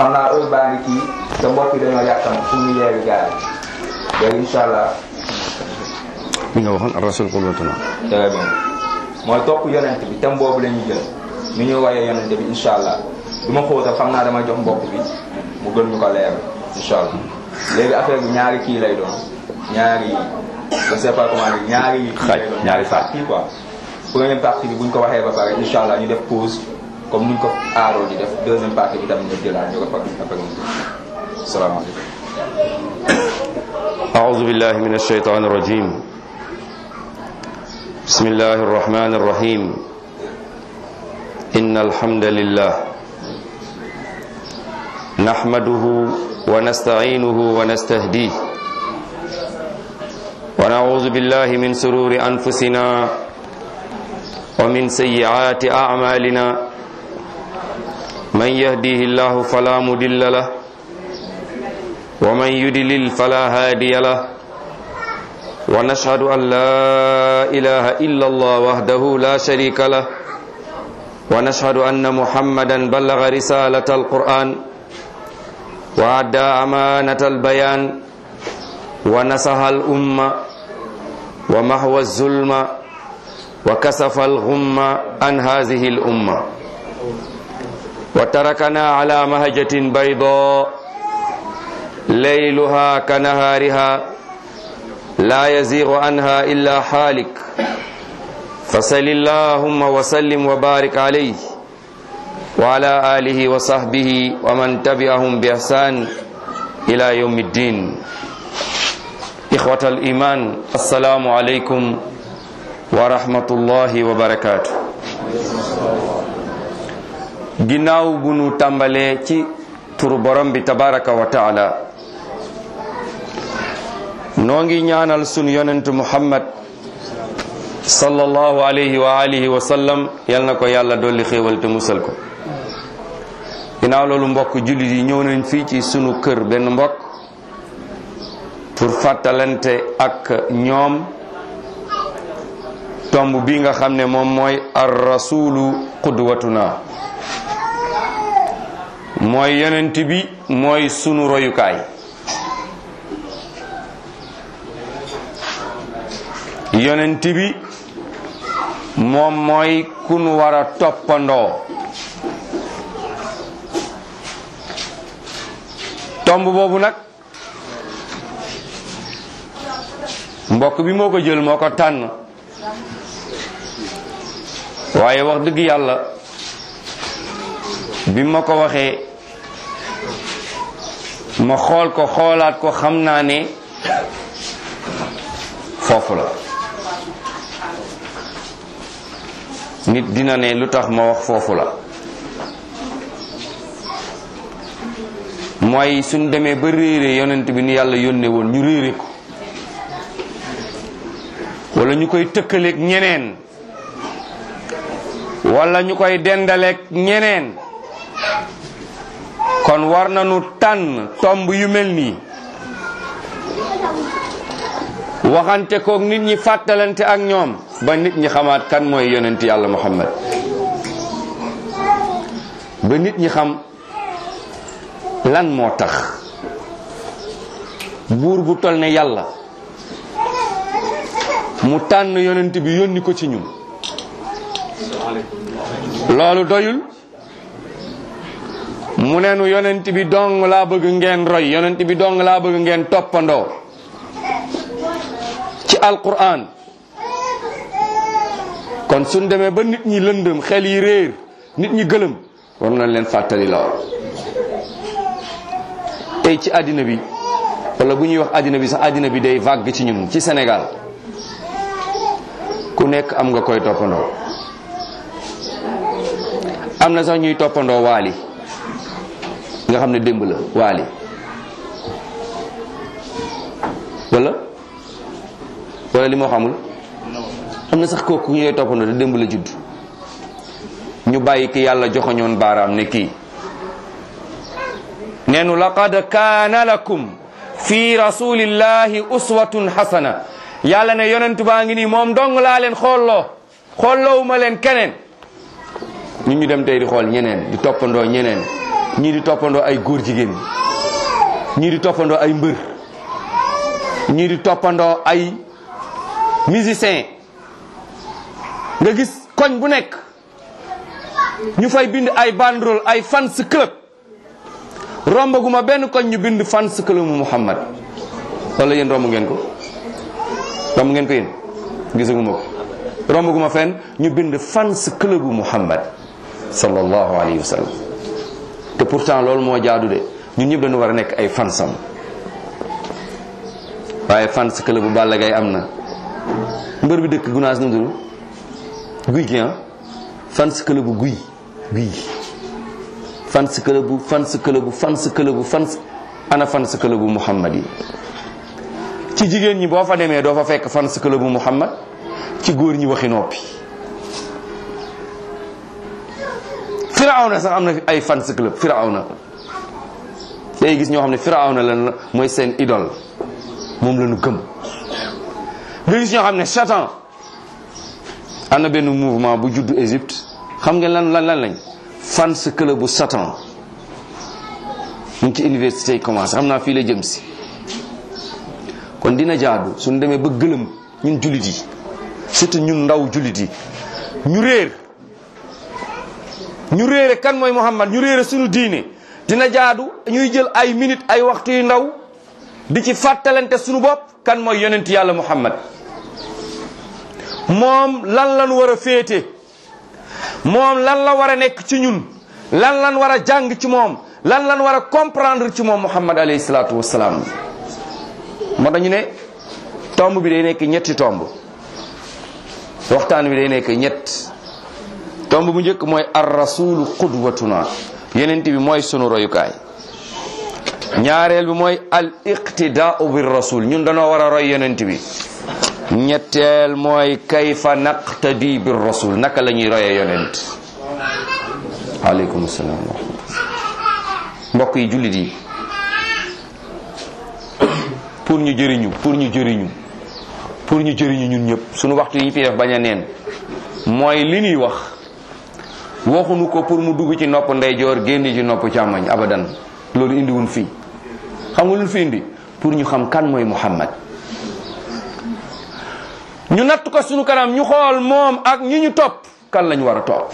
xam naa heure baa ngi kii te mbokk yi dañoo yàqam fu ñu yeewi gaar yi léegi incha allah mi nga waxoon rasul qudwatuna très bien mooy topp yonent bi thème boobu la ñuy jël ni ñu wayee yonent bi incha allah du ma xóotal xam naa dama jox mbokk bi mu gën ñu ko leer incha allah léegi affaire bi ñaari kii lay doon ñaari je sais pas comment dire ñaari kii Xaaj, lay doon ñaari xaaj. partie quoi première partie bi bu ñu ko waxee ba pare incha allah ñu def pause comme ni ñu ko aaroo di def deuxième partie bi tamit ñu jëlaat ñu ko fa après mu jël salaamaaleykum أعوذ بالله من الشيطان الرجيم بسم الله الرحمن الرحيم إن الحمد لله نحمده ونستعينه ونستهديه ونعوذ بالله من سرور أنفسنا ومن سيئات أعمالنا من يهديه الله فلا مضل له ومن يدلل فلا هادي له ونشهد أن لا إله إلا الله وحده لا شريك له ونشهد أن محمدا بلغ رسالة القرآن وأدى أمانة البيان ونصح الأمة ومحو الظلم وكسف الغم عن هذه الأمة وتركنا على مهجة بيضاء ليلها كنهارها لا يزيغ عنها إلا حالك فصل اللهم وسلم وبارك عليه وعلى آله وصحبه ومن تبعهم بإحسان إلى يوم الدين إخوة الإيمان السلام عليكم ورحمة الله وبركاته ginnaaw bu nu tàmbalee ci turu borom bi tabaraka wa taala noo ngi ñaanal sunu yonentu muhammad sallallahu alayhi wa alihi wa sallam yal na ko yàlla dolli xéewal te musal ko ginnaaw loolu mbokk jullit yi ñëw nañ fii ci sunu kër benn mbokk pour fàttalante ak ñoom tomb bi nga xam ne moom mooy ar rasulu qudwatuna mooy yonent bi mooy sunu royukaay yonent bi moom mooy ku nu war a toppandoo tomb boobu nag mbokk bi moo ko jël moo ko tànn waaye wax dëgg yàlla bi ma ko waxee ma xool ko xoolaat ko xam naa ne foofu la nit dina ne lu tax ma wax foofu la mooy suñ demee ba réere yonent bi ni yàlla yónnee woon ñu réere ko wala ñu koy tëkkaleeg ñeneen wala ñu koy dendaleeg ñeneen kon war nañu tànn tomb yu mel nii waxante koog nit ñi fàttalante ak ñoom ba nit ñi xamaat kan mooy yonent yàlla muhammad ba nit ñi xam lan moo tax buur bu tol ne yàlla mu tànn yonent bi yónni ko ci ñun loolu doyul mu ne nu yonent bi dong laa bëgg ngeen roy yonent bi dong laa bëgg ngeen toppandoo ci alquran kon suñ demee ba nit ñi lëndëm xel yi réer nit ñi gëlëm war nañ leen fàttali lool tey ci àddina bi wala bu ñuy wax àddina bi sax àddina bi day vague ci ñun ci Sénégal ku nekk am nga koy toppandoo am na sax ñuy toppandoo waali nga xam ne démb la waali wala wala li moo xamul am na sax kooku ñuy toppandoo te démb la judd ñu bàyyi ki yàlla joxoñoon baaraam ne kii neenu laqad kaana lakum fi rasulillahi uswatun hasana yàlla ne yonentu baa ngi nii moom dong laa leen xoolloo xoolloowuma leen keneen ñu ñu dem tey di xool ñeneen di toppandoo ñeneen ñii di toppandoo ay góor jigéen ñii di toppandoo ay mbër ñii di toppandoo ay musicien nga gis koñ bu nekk ñu fay bind ay banderole ay fans club rombaguma benn koñ ñu bind fans club mu Muhammad wala yéen romb ngeen ko romb ngeen ko yéen gisaguma ko rombaguma fenn ñu bind fans club bu Muhammad sallallahu alayhi wa sallam te pourtant loolu moo jaadu de ñun ñëpp dañu war a nekk ay fansam waaye fans club bu Balla Gaye am na mbër bi dëkk gunaas nu mu tudd guy gi ah fans club bu guy guy fans club bu fans club bu fans club bu fans ana fans club bu Muhammad yi ci jigéen ñi boo fa demee doo fa fekk fans club bu Muhammad ci góor ñi waxi noppi firawna sax am na ay fans club firawna day gis ñoo xam ne firawna lan mooy seen idole moom la ñu gëm nga gis ñoo xam ne satan am na benn mouvement bu juddu Égypte xam ngeen lan lan lan lañ fans club bu satan mu ngi ci université yi commencé xam naa fii la jëm si kon dina jaadu suñu demee ba gëlëm ñun jullit yi surtout ñun ndaw jullit yi ñu réer ñu réere kan mooy Muhammad ñu réere suñu diine dina jaadu ñuy jël ay minutes ay waxtu yu ndaw di ci fàttalante suñu bopp kan mooy yonent yàlla Muhammad moom lan lan war a féete moom lan la war a nekk ci ñun lan lan war a jàng ci moom lan lan war a comprendre ci moom Muhammad alayhi salaatu wassalaam moo tax ñu ne tomb bi day nekk ñetti tomb waxtaan bi day nekk ñett tomb bu njëkk mooy ar rasulu qudwatuna yenent bi mooy sunu royukaay ñaareel bi mooy al iqtidaau bir rasul ñun dañoo war a roy yenent bi ñetteel mooy kayfa naqtadi bir rasul naka la ñuy royee yonent aleykum salaam wa rahmatullah mbokk yi jullit yi pour ñu jëriñu pour ñu jëriñu pour ñu jëriñu ñun ñëpp suñu waxtu yi ñu fi def bañ a neen mooy li ñuy wax waxuñu ko pour mu dugg ci nopp ndeyjoor génn ci nopp càmmoñ abadan loolu indiwun fii xam nga lu fi indi pour ñu xam kan mooy Muhammad ñu natt ko suñu kanam ñu xool moom ak ñi ñu topp kan lañ war a topp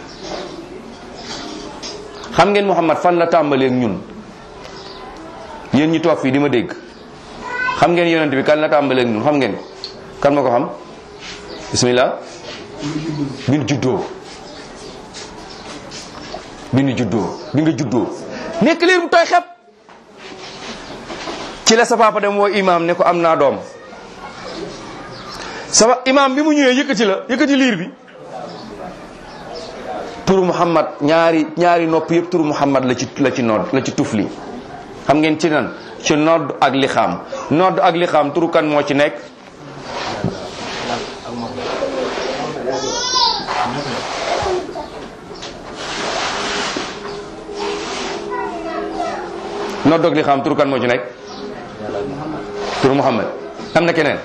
xam ngeen Muhammad fan la tàmbalee ak ñun yéen ñi toog fii di ma dégg xam ngeen yonent bi kan la tàmbalee ak ñun xam ngeen kan ma ko xam bismillah bi nu juddoo bi nu juddoo bi nga juddoo nekk liir bu tooy xep ci la sa papa dem woo imam ne ko am naa doom sama imam bi mu ñëwee yëkkati la yëkkati liir bi turu Muhammad ñaari ñaari nopp yëpp turu Muhammad la ci la ci nodd la ci tufli xam ngeen ci nan ci nodd ak lixaam nodd ak lixaam turu kan moo ci nekk nodd ak lixaam turu kan moo ci nekk turu Muhammad am na keneen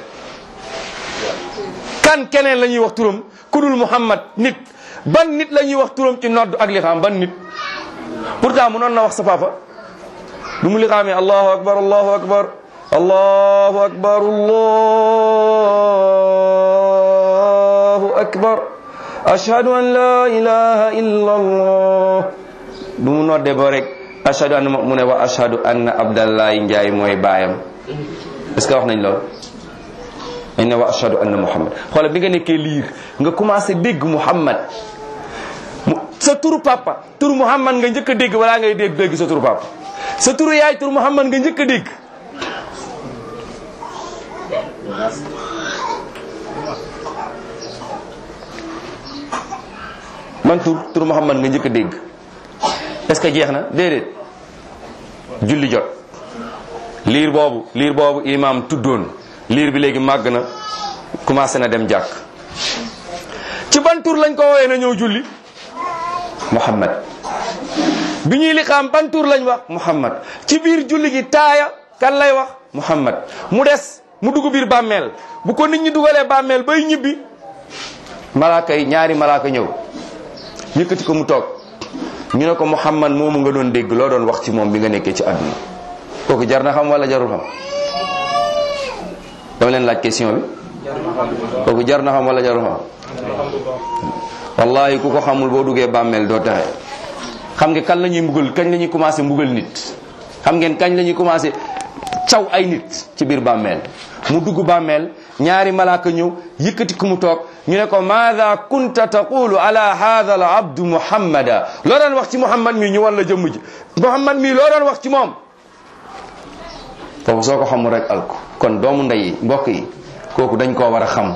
kan keneen la ñuy wax turam ku dul Muhammad nit ban nit la ñuy wax turam ci nodd ak lixaam ban nit pourtant mënoon na wax sa papa du mu lixaamee allahu akbar allahu akbar allahu akbar allahu akbar ashhadu an la ilaha illa allah du mu nodde ba rek ashhadu an mu ne wa ashhadu anna abdallahi njaay mooy baayam est ce que wax nañ loolu dañ ne wa ashhadu anna muhammad xoolal bi nga nekkee liir nga commencé dégg muhammad sa turu papa turu muhammad nga njëkk a dégg balaa ngay dégg dégg sa turu papa sa turu yaay turu muhammad nga njëkk a dégg man tur turu muhammad nga njëkk a dégg est-ce que jeex na déedéet julli jot liir boobu liir boobu imam tuddoon liir bi léegi màgg na commencé na dem jàkk ci ban tur lañ ko woowee na ñëw julli muhammad bi ñuy liqaam ban tur lañ wax muhammad ci biir julli gi taaya kan lay wax muhammad mu des mu dugg biir bàmmeel bu ko nit ñi dugalee bàmmeel bay ñibbi malaaka yi ñaari malaaka ñëw yëkkati ko mu toog ñu ne ko Muhammad moomu nga doon dégg loo doon wax ci moom bi nga nekkee ci àdduna kooku jar na xam wala jarul xam dama leen laaj question bi kooku jar na xam wala jarul xam wallahi ku ko xamul boo duggee bàmmeel doo taxe xam nga kañ la ñuy mbugal kañ la ñuy commencé mbugal nit xam ngeen kañ la ñuy commencé caw ay nit ci biir bàmmeel mu dugg bàmmeel ñaari malaaka ñëw yëkkati ku mu toog ñu ne ko maada kunta taqulu ala hadha al abdu muhammada loo doon wax ci muhammad mi ñu wan la jëmm ji muhammad mi loo doon wax ci moom foofu soo ko xamul rek alko kon doomu ndey yi mbokk yi kooku dañ koo war a xam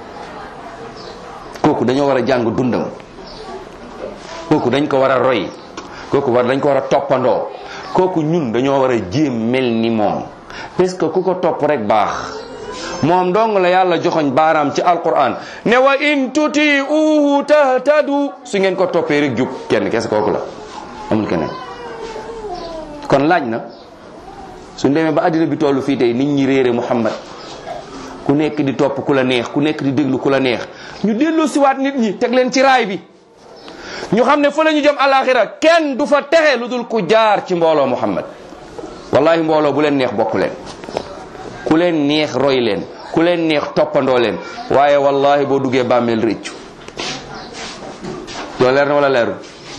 kooku dañoo war a jàng dundam kooku dañ ko war a roy kooku war dañ ko war a toppandoo kooku ñun dañoo war a jéem mel ni moom parce que ku ko topp rek baax moom dong la yàlla joxoñ baaraam ci alquran ne wa in tuti uhu tahtadu su ngeen ko toppee rek jub kenn kese kooku la amul keneen kon laaj na suñ demee ba àddina bi tollu fii tey nit ñi réere Muhammad ku nekk di topp ku la neex ku nekk di déglu ku la neex ñu dellu siwaat nit ñi teg leen ci raay bi ñu xam ne fa la ñu jëm alaxira kenn du fa texe lu dul ku jaar ci mbooloo Muhammad wallahi mbooloo bu leen neex bokk leen ku leen neex roy leen ku leen neex toppandoo leen waaye wallahi boo duggee bàmmeel rëccu loolu leer na wala leeru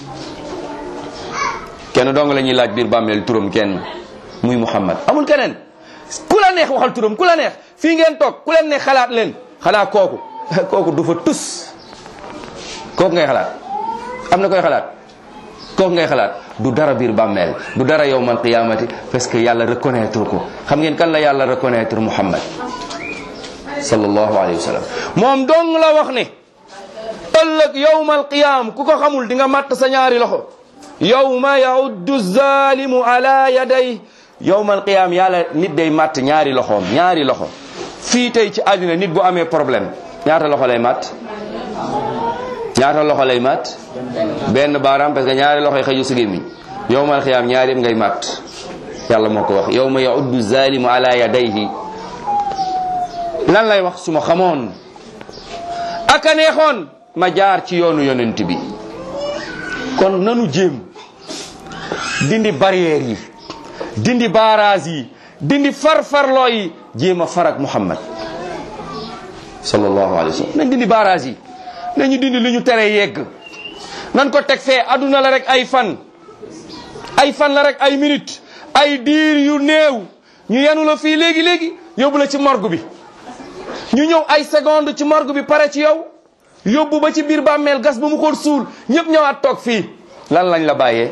kenn dong la ñuy laaj biir bàmmeel turam kenn muy Muhammad amul keneen ku la neex waxal turam ku la neex fii ngeen toog ku leen neex xalaat leen xanaa kooku kooku du fa tus kooku ngay xalaat am na koy xalaat kooku ngay xalaat du dara biir bàmmeel du dara yowmal qiyamati parce que yàlla reconnaître ko xam ngeen kan la yàlla reconnaître Muhammad sallallahu alayhi wa sallam moom dong la wax ne ëllëg yowmal qiyam ku ko xamul di nga matt sa ñaari loxo yowma yauddu zalimu ala yaday yowmal qiyam yàlla nit day matt ñaari loxoom ñaari loxo fii tey ci àddina nit bu amee problème ñaata loxo lay matt ñaata loxo lay matt benn baaraam parce que ñaari loxo yi xëju si gémmiñ yowmal xiyaam ñaari yëpp ngay matt yàlla moo ko wax yowma yauddu zalimu ala yadayhi lan lay wax su ma xamoon aka neexoon ma jaar ci yoonu yonent bi kon nanu jéem dindi barrière yi dindi barrage yi dindi farfarloo yi jéem a farak Muhammad sallallahu alayhi wa sallam nañ dindi barrage yi nañu dindi li ñu tere yegg nan ko teg fee aduna la rek ay fan ay fan la rek ay minute ay diir yu néew ñu yenu la fii léegi léegi yóbbu la ci morgue bi ñu ñëw ay seconde ci morgue bi pare ci yow yóbbu ba ci biir bàmmeel gas ba mu xóot suul ñëpp ñëwaat toog fii lan lañ la bàyyee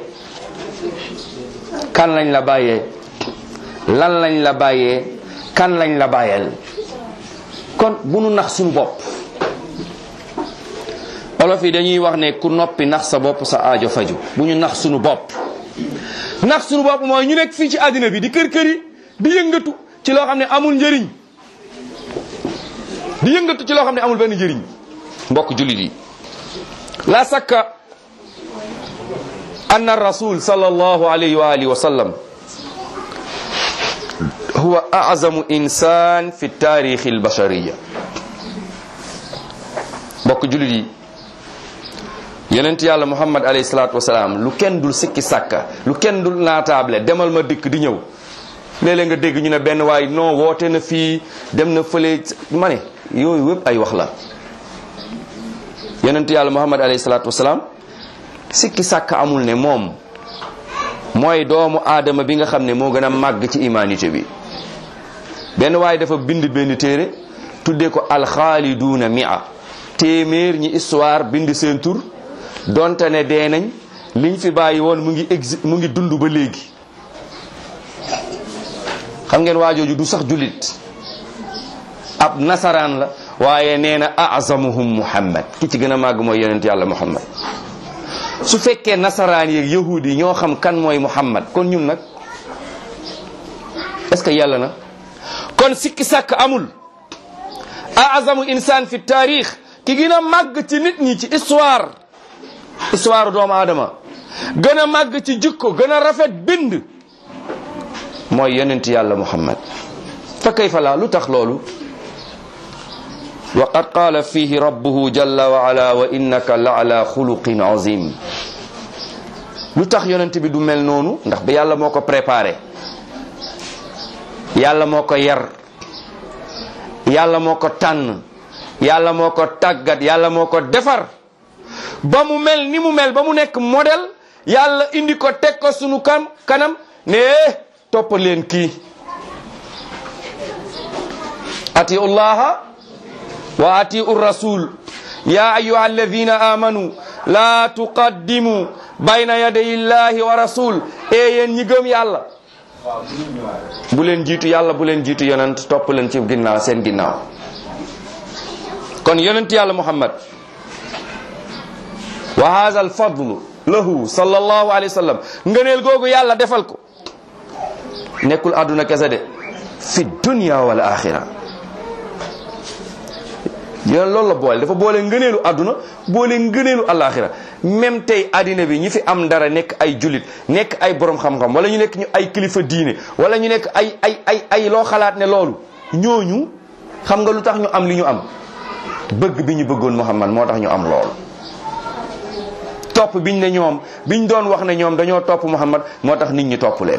kan lañ la bàyyee lan lañ la bàyyee kan lañ la bàyyeel kon bu nu nax suñu bopp olof yi dañuy wax ne ku noppi nax sa bopp sa aajo faju bu ñu nax suñu bopp nax suñu bopp mooy ñu nekk fii ci àddina bi di kër kër yi di yëngatu ci loo xam ne amul njëriñ di yëngatu ci loo xam ne amul benn njëriñ mbokk jullit yi la sakka anna rasul sallallahu alayhi wa alihi wa sallam huwa a'zamu insan fi taarixi albashariya mbokk jullit yi yonent yàlla muhammad alayhi salaatu wasalaam lu kenn dul sikki sàkka lu kenn dul naataable demal ma dikk di ñëw léeg-léeg nga dégg ñu ne benn waay non woote na fii dem na fële ma ne yooyu wépp ay wax la yonent yàlla muhammad alayhi salaatu wasalaam sikki sàkka amul ne moom mooy doomu aadama bi nga xam ne moo gën a màgg ci humanité bi benn waaye dafa bind benn téere tuddee ko alxaaliduuna mia téeméer ñi histoire bind seen tur donte ne dee nañ liñ fi bàyyi woon mu ngi exi mu ngi dund ba léegi xam ngeen waajooju du sax jullit ab nasaraan la waaye nee na azamuhum muhammad ki ci gën a màgg mooy yonent yàlla muhammad su fekkee nasaraan yeeg yahudi yi ñoo xam kan mooy muhammad kon ñun nag est ce que yàlla na kon sikki sàkk amul azamu insaan fi taarix ki gën a màgg ci nit ñi ci histoire histoire doomu aadama gën a màgg ci jikko gën a rafet bind mooy yonent yàlla muhammad fa kayfa la lu tax loolu wa qad qaala fihi rabbuhu jalla wa ala wa innaka la ala xuluqin azim lu tax yonent bi du mel noonu ndax ba yàlla moo ko préparé yàlla moo ko yar yàlla moo ko tànn yàlla moo ko tàggat yàlla moo ko defar ba mu mel ni mu mel ba mu nekk modèle yàlla indi ko teg ko sunu kam kanam ne topp leen kii atiu llaha wa atiu rasul ya ayuha alladina amanu la tuqaddimu bayna yaday llahi wa rasul e yéen ñi gëm yàlla bu leen jiitu yàlla bu leen jiitu yonent topp leen ci ginnaaw seen ginnaaw kon yonent yàlla muhammad wa hadha al fadlu lahu sallallahu alayhi wa sallam ngëneel googu yàlla defal ko nekkul àdduna kese de fi dunya wal axira yéen loolu la boole dafa boole ngëneelu àdduna boole ngëneelu alaxira même tey àddina bi ñi fi am dara nekk ay julit nekk ay borom xam-xam wala ñu nekk ñu ay kilifa diine wala ñu nekk ay ay ay ay loo xalaat ne loolu ñooñu xam nga lu tax ñu am li ñu am bëgg bi ñu bëggoon Muhammad moo tax ñu am loolu topp biñ ne ñoom biñ doon wax ne ñoom dañoo topp Muhammad moo tax nit ñi topp leen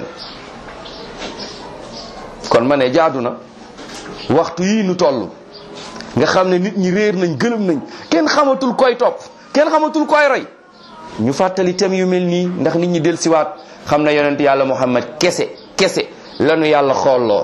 kon ma ne jaadu na waxtu yii nu toll nga xam ne nit ñi réer nañ gëlëm nañ kenn xamatul koy topp kenn xamatul koy roy ñu fàttali tem yu mel nii ndax nit ñi del siwaat xam ne yonent yàlla muhammad kese kese lanu yàlla xoolloo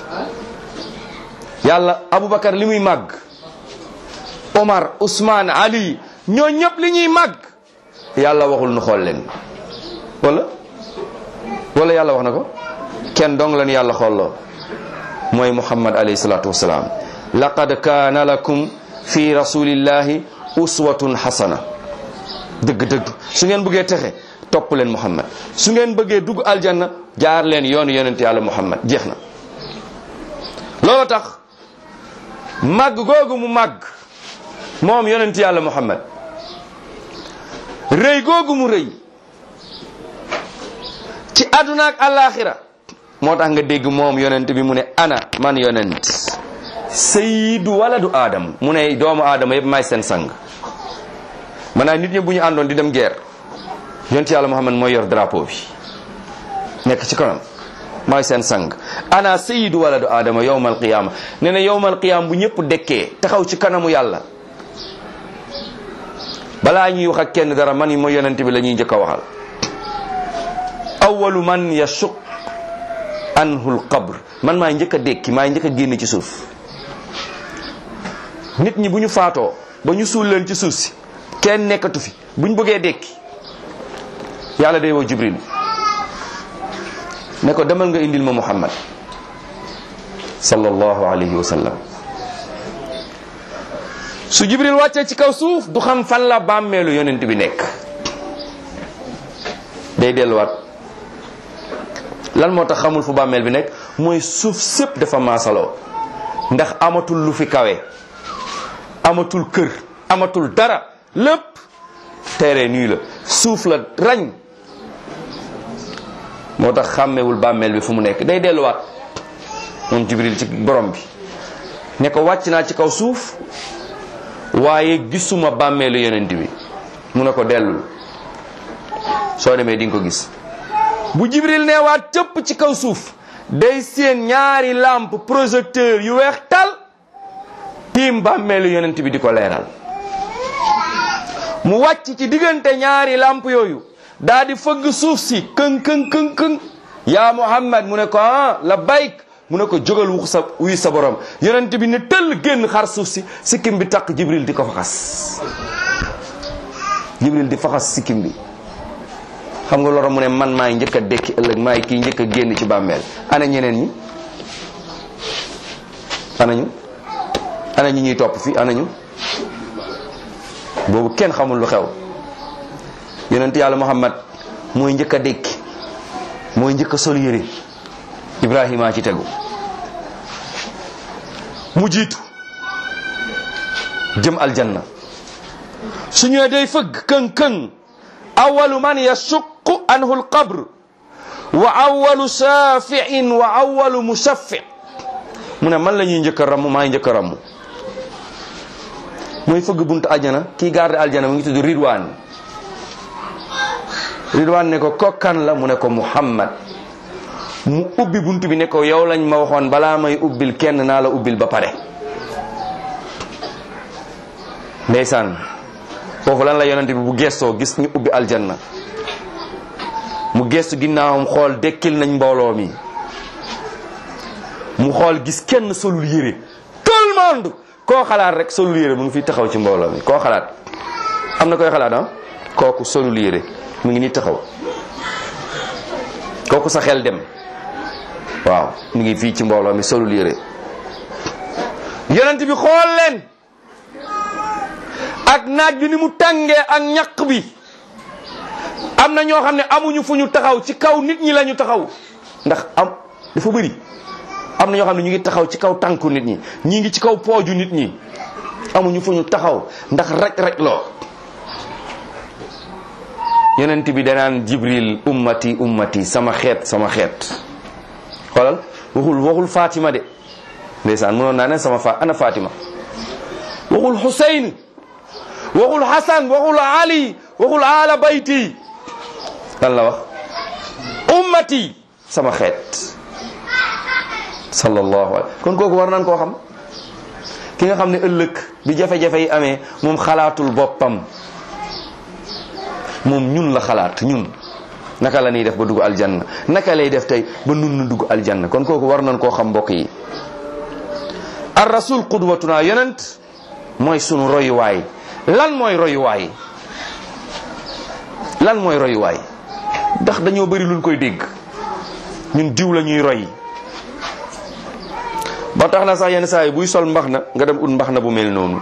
yàlla aboubacar li muy màgg omar ousmane ali ñoo ñëpp li ñuy màgg yàlla waxul nu xool leen wala wala yàlla wax na ko kenn dong lanu yàlla xoolloo mooy muhammad alayhi salatu wasalaam laqad kaana lakum fi rasulillahi uswatun hasana dëgg-dëgg su ngeen bëggee texe topp leen muhammad su ngeen bëggee dugg aljanna jaar leen yoonu yonent yàlla muhammad jeex na loolu tax màgg googu mu màgg moom yonent yàlla muhammad rëy googu mu rëy ci àdduna ak àllaaxira moo tax nga dégg moom yonent bi mu ne ana man yonent sayyidu waladu aadam mu ne doomu aadama yëpp may seen sang maanaam nit ñi bu ñu àndoon di dem guerre yonent yàlla muhammad mooy yor drapeau bi nekk ci kanam mooy seen sang ana sayyidu waladu aadama yowmal qiyaama nee na yowmal qiyaama bu ñëpp dekkee taxaw ci kanamu yàlla balaa ñuy wax ak kenn dara man yi mooy yonent bi la ñuy njëkk a waxal awalu man yashuq anhu lqabr man maay njëkk a dekki maay njëkk a génn ci suuf nit ñi bu ñu faatoo ba ñu suul leen ci suuf si kenn nekkatu fi bu ñu bëggee dekki yàlla day woo jibril ne ko demal nga indil ma muhammad sallallahu alayhi wa sallam su jibril wàccee ci kaw suuf du xam fan la bàmmeelu yonent bi nekk day delluwaat lan moo tax xamul fu bàmmeel bi nekk mooy suuf sëpp dafa maasaloo ndax amatul lu fi kawe amatul kër amatul dara lépp terrain nii la suuf la rañ moo tax xàmmewul bàmmeel bi fu mu nekk day delluwaat moom jibril ci borom bi ne ko wàcc naa ci kaw suuf waaye gisuma bàmmeelu yonent bi mu ne ko dellul soo demee di nga ko gis bu jibril neewaat cëpp ci kaw suuf day seen ñaari lampe projecteur yu weex tal tiim bàmmeelu yonent bi di ko leeral mu wàcc ci diggante ñaari lampe yooyu daa di fëgg suuf si këng këng këng këng yaa muhammad mu ne ko ah la bayk mu ne ko jógal wu sa wuy sa borom yonent bi ne tëll génn xar suuf si sikkim bi takk jibril di ko faxas jibril di faxas sikkim bi xam nga loro mu ne man maay njëkk a dekki ëllëg maay kii njëkk a génn ci bàmmeel ana ñeneen ñi ana ñu ana ñi ñuy topp fii ana ñu boobu kenn xamul lu xew yonent yàlla muhammad mooy njëkk a dekki mooy njëkk a sol yére ibrahima ci tegu mu jiitu jëm aljanna su ñëwee day fëgg këng këng awalu man yashuqu anhu alqabr wa awalu shafiin wa awalu mushaffi mu ne man la ñuy njëkk a ramm maay njëkk a ramm mooy fëgg buntu aljana kii garde aljana mu ngi tudd ridwaan ridwaan ne ko kokkan la mu ne ko muhammad mu ubbi buntu bi ne ko yow lañ ma waxoon balaa may ubbil kenn naa la ubbil ba pare ndeysaan foofu lan la yonent bi bu gestoo gis ñu ubbi aljanna mu gestu ginnaawam xool dekkil nañ mbooloo mi mu xool gis kenn solul yére tout le monde koo xalaat rek solul yére mu ngi fi taxaw ci mbooloo mi koo xalaat am na koy xalaat ah kooku solul yére mu ngi ni taxaw kooku sa xel dem waaw mu ngi fii ci mbooloo mi solul yére yonent bi xool leen ak naaj bi ni mu tàngee ak ñaq bi am na ñoo xam ne amuñu fu ñu taxaw ci kaw nit ñi la ñu taxaw ndax am dafa bëri am na ñoo xam ne ñu ngi taxaw ci kaw tànku nit ñi ñii ngi ci kaw pooju nit ñi amuñu fu ñu taxaw ndax rek rek loo yonent bi danaan jibril ummati ummati sama xeet sama xeet xoolal waxul waxul Fatima de ndeysaan mënoon naa ne sama fa ana Fatima waxul Xuseyn waxul Hasan waxul Ali waxul ala bayti lan la wax ummati sama xeet sallallahu alayhi kon kooku war nañ koo xam ki nga xam ne ëllëg bi jafe-jafe yi amee moom xalaatul boppam moom ñun la xalaat ñun naka la ñuy def ba dugg aljanna naka lay def tey ba nun nu dugg aljanna kon kooku war nañ koo xam mbokk yi ar rasul qudwatuna yonent mooy sunu royuwaay lan mooy royuwaay lan mooy royuwaay ndax dañoo bëri luñ koy dégg ñun diw la ñuy roy ba tax na sax yenn saa yi buy sol mbax na nga dem ut mbax na bu mel noonu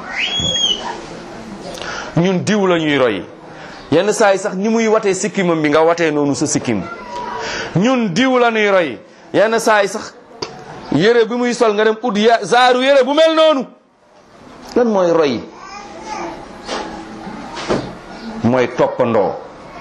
ñun diw la ñuy roy yenn saa yi sax ni muy watee sikkimam bi nga watee noonu sa sikkim ñun diw la ñuy roy yenn saa yi sax yére bi muy sol nga dem ut ya zaaru yére bu mel noonu lan mooy roy mooy toppandoo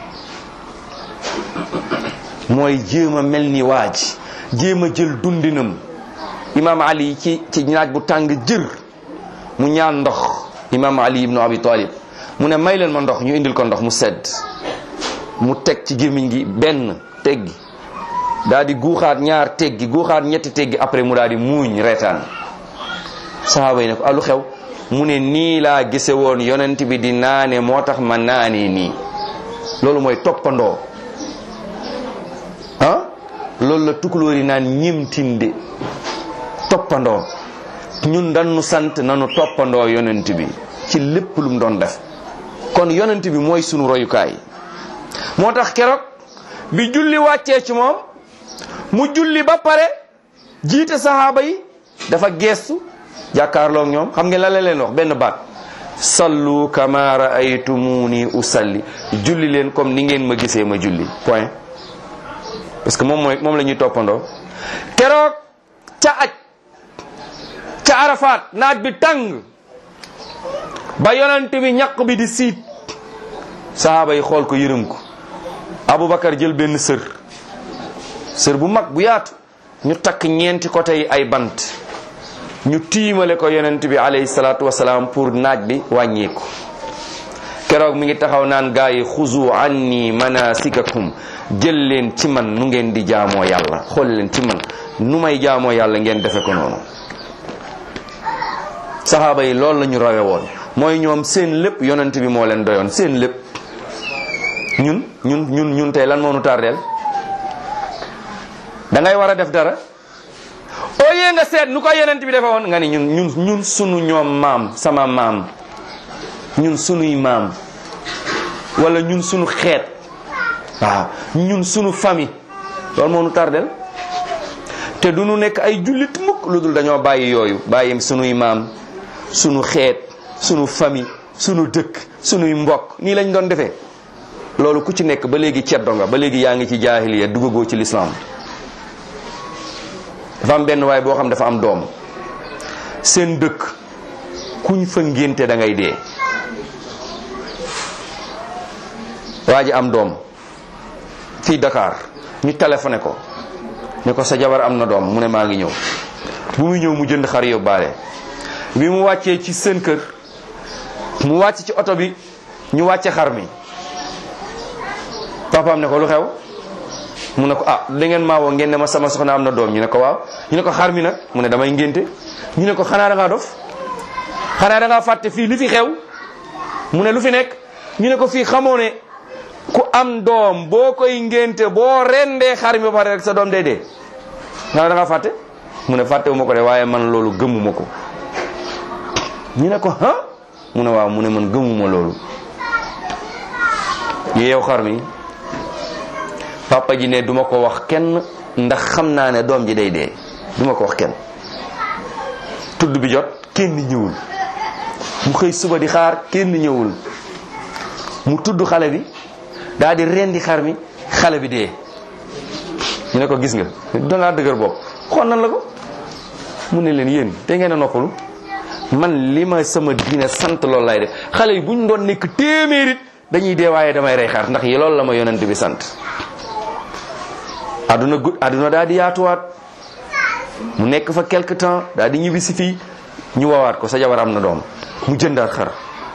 mooy jéem a mel ni waaj jéem a jël dundinam imaam ali ci ci naaj bu tàng jër mu ñaan ndox imaam ali ibnu abi talib mu ne may leen ma ndox ñu indil ko ndox mu sedd mu teg ci gémmiñ gi benn teggi daal di guuxaat ñaar teggi guuxaat ñetti teggi après mu daal di muuñ reetaan sahaaba yi ne ko alu xew mu ne nii laa gise woon yonent bi di naane moo tax ma naanee nii loolu mooy toppandoo ah loolu la tukulóor yi naan ñimtinde toppandoo ñun dañu sant nanu toppandoo yonent bi ci lépp lu mu doon def kon yonent bi mooy sunu royukaay moo tax keroog bi julli wàccee ci moom mu julli ba pare jiite sahaaba yi dafa geestu jàkkaarloog ñoom xam ngeen la la leen wax benn baat sallu kama raaytumuni usalli julli leen comme ni ngeen ma gisee ma julli point parce que moom mooy moom la ñuy toppandoo keroog ca aj ca arafaat naaj bi tàng ba yonent bi ñaq bi di siit sahaaba yi xool ko yërëm ko aboubacar jël benn sër sër bu mag bu yaatu ñu takk ñeenti côté yi ay bant ñu tiimale ko yonent bi alayhi salaatu wasalaam pour naaj bi wàññeeku keroog mi ngi taxaw naan gaa yi xuzu anni manasikakum jël leen ci man nu ngeen di jaamoo yàlla xool leen ci man nu may jaamoo yàlla ngeen defe ko noonu saxaaba yi loolu la ñu rawe woon mooy ñoom seen lépp yonent bi moo leen doyoon seen lépp ñun ñun ñun ñun tey lan moo nu tardeel da ngay war a def dara au lieu nga seet nu ko yonent bi defe woon nga ni ñun ñun ñun sunu ñoom maam sama maam ñun sunuy maam wala ñun sunu xeet waaw ñun sunu famille loolu moo nu tardel te du nu nekk ay jullit mukk lu dul dañoo bàyyi yooyu bàyyi sunuy maam sunu xeet sunu famille sunu dëkk sunuy mbokk nii lañ doon defee loolu ku ci nekk ba léegi ceddo nga ba léegi yaa ngi ci jaahiliya dugagoo ci lislaam dafa am benn waay boo xam dafa am doom seen dëkk kuñ fa ngénte da ngay dee waa ji am doom fii Dakar ñu téléphoné ko ne ko sa jabar am na doom mu ne maa ngi ñëw bu muy ñëw mu jënd xar yóbbaale bi mu wàccee ci seen kër mu wàcc ci oto bi ñu wàcce xar mi papaam ne ko lu xew mu ne ko ah da ngeen maa woo ngeen ne ma sama soxna am na doom ñu ne ko waaw ñu ne ko xar mi nag mu ne damay ngénte ñu ne ko xanaa da ngaa dof xanaa da ngaa fàtte fii li fi xew mu ne lu fi nekk ñu ne ko fii xamoo ne ku am doom boo koy ngénte boo rendee xar mi ba pare rek sa doom day dee xanaa da ngaa fàtte mu ne fàttewu ma ko de waaye man loolu gëmuma ko ñu ne ko ah mu ne waaw mu ne man gëmuma loolu ñu yeew xar mi papa ji ne duma ko wax kenn ndax xam naa ne doom ji day dee duma ko wax kenn tudd bi jot kenn ñëwul mu xëy suba di xaar kenn ñëwul mu tudd xale bi daal di rendi xar mi xale bi dee ñu ne ko gis nga dangaa dëgër bopp xool nan la ko mu ne leen yéen te ngeen a noppalu man li ma sama diine sant loolu lay def xale yi bu ñu doon nekk téeméerit dañuy dee waaye damay rey xar ndax yi loolu la ma yonent bi sant aduna gud aduna daal di yaatuwaat mu nekk fa quelque temps daal di ñibbi si fii ñu wawaat ko sa jabar am na doom mu jëndaat xar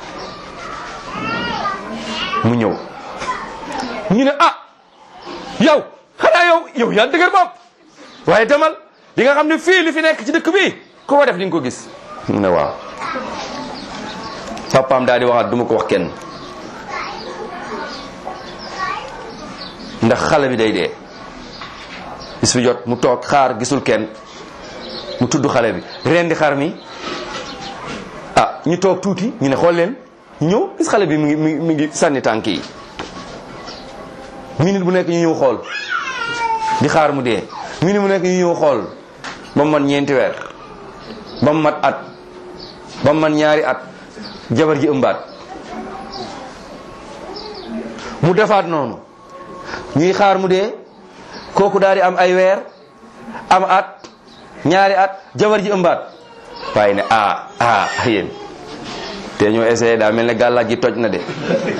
mu ñëw ñu ne ah yow xanaa yow yow yaa dëgër bopp waaye demal di nga xam ne fii li fi nekk ci dëkk bi ku ko def di nga ko gis mu ne waaw papaam daal di waxaat du ma ko wax kenn ndax xale bi day dee bis bi jot mu toog xaar gisul kenn mu tudd xale bi rendi xar mi ah ñu toog tuuti ñu ne xool leen ñu ñëw gis xale bi mi ngi mi ngi mi ngi sànni tànk yi minute bu nekk ñu ñëw xool di xaar mu dee minute bu nekk ñu ñëw xool ba mu mat ñeenti weer ba mu mat at ba mu mat ñaari at jabar ji ëmbaat mu defaat noonu ñuy xaar mu dee kooku daal di am ay weer am at ñaari at jabar ji ëmbaat waaye ne ah ah yéen te ñoo essayé daa mel ne gàllaaj gi toj na de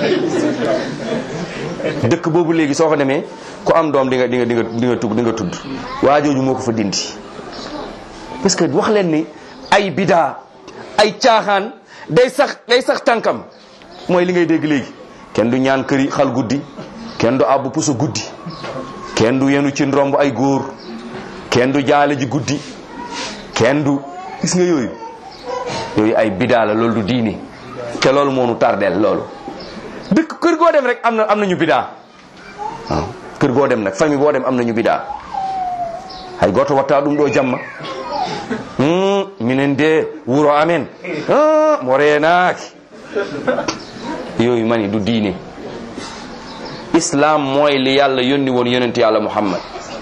dëkk boobu léegi soo ko demee ku am doom di nga di nga di nga di nga tudd di nga tudd waa jooju moo ko fa dindi parce que wax leen ni ay bidaa ay caaxaan day sax day sax tànkam mooy li ngay dégg léegi kenn du ñaan këri xal guddi kenn du àbb puso guddi kenn du yenu ci ndomb ay góor kenn du jaale ji guddi kenn du gis nga yooyu yooyu ay bidaa la loolu du diine te loolu moo nu tardeel loolu dëkk kër goo dem rek am na am nañu bidaa waaw kër goo dem nag famille boo dem am nañu bidaa hay goto watta ɗum ɗo jamma Hmm, minen de wuro amen Ah, mo reenaaki yooyu mani du diine islam mooy li yàlla yónni woon yonent yàlla muhammad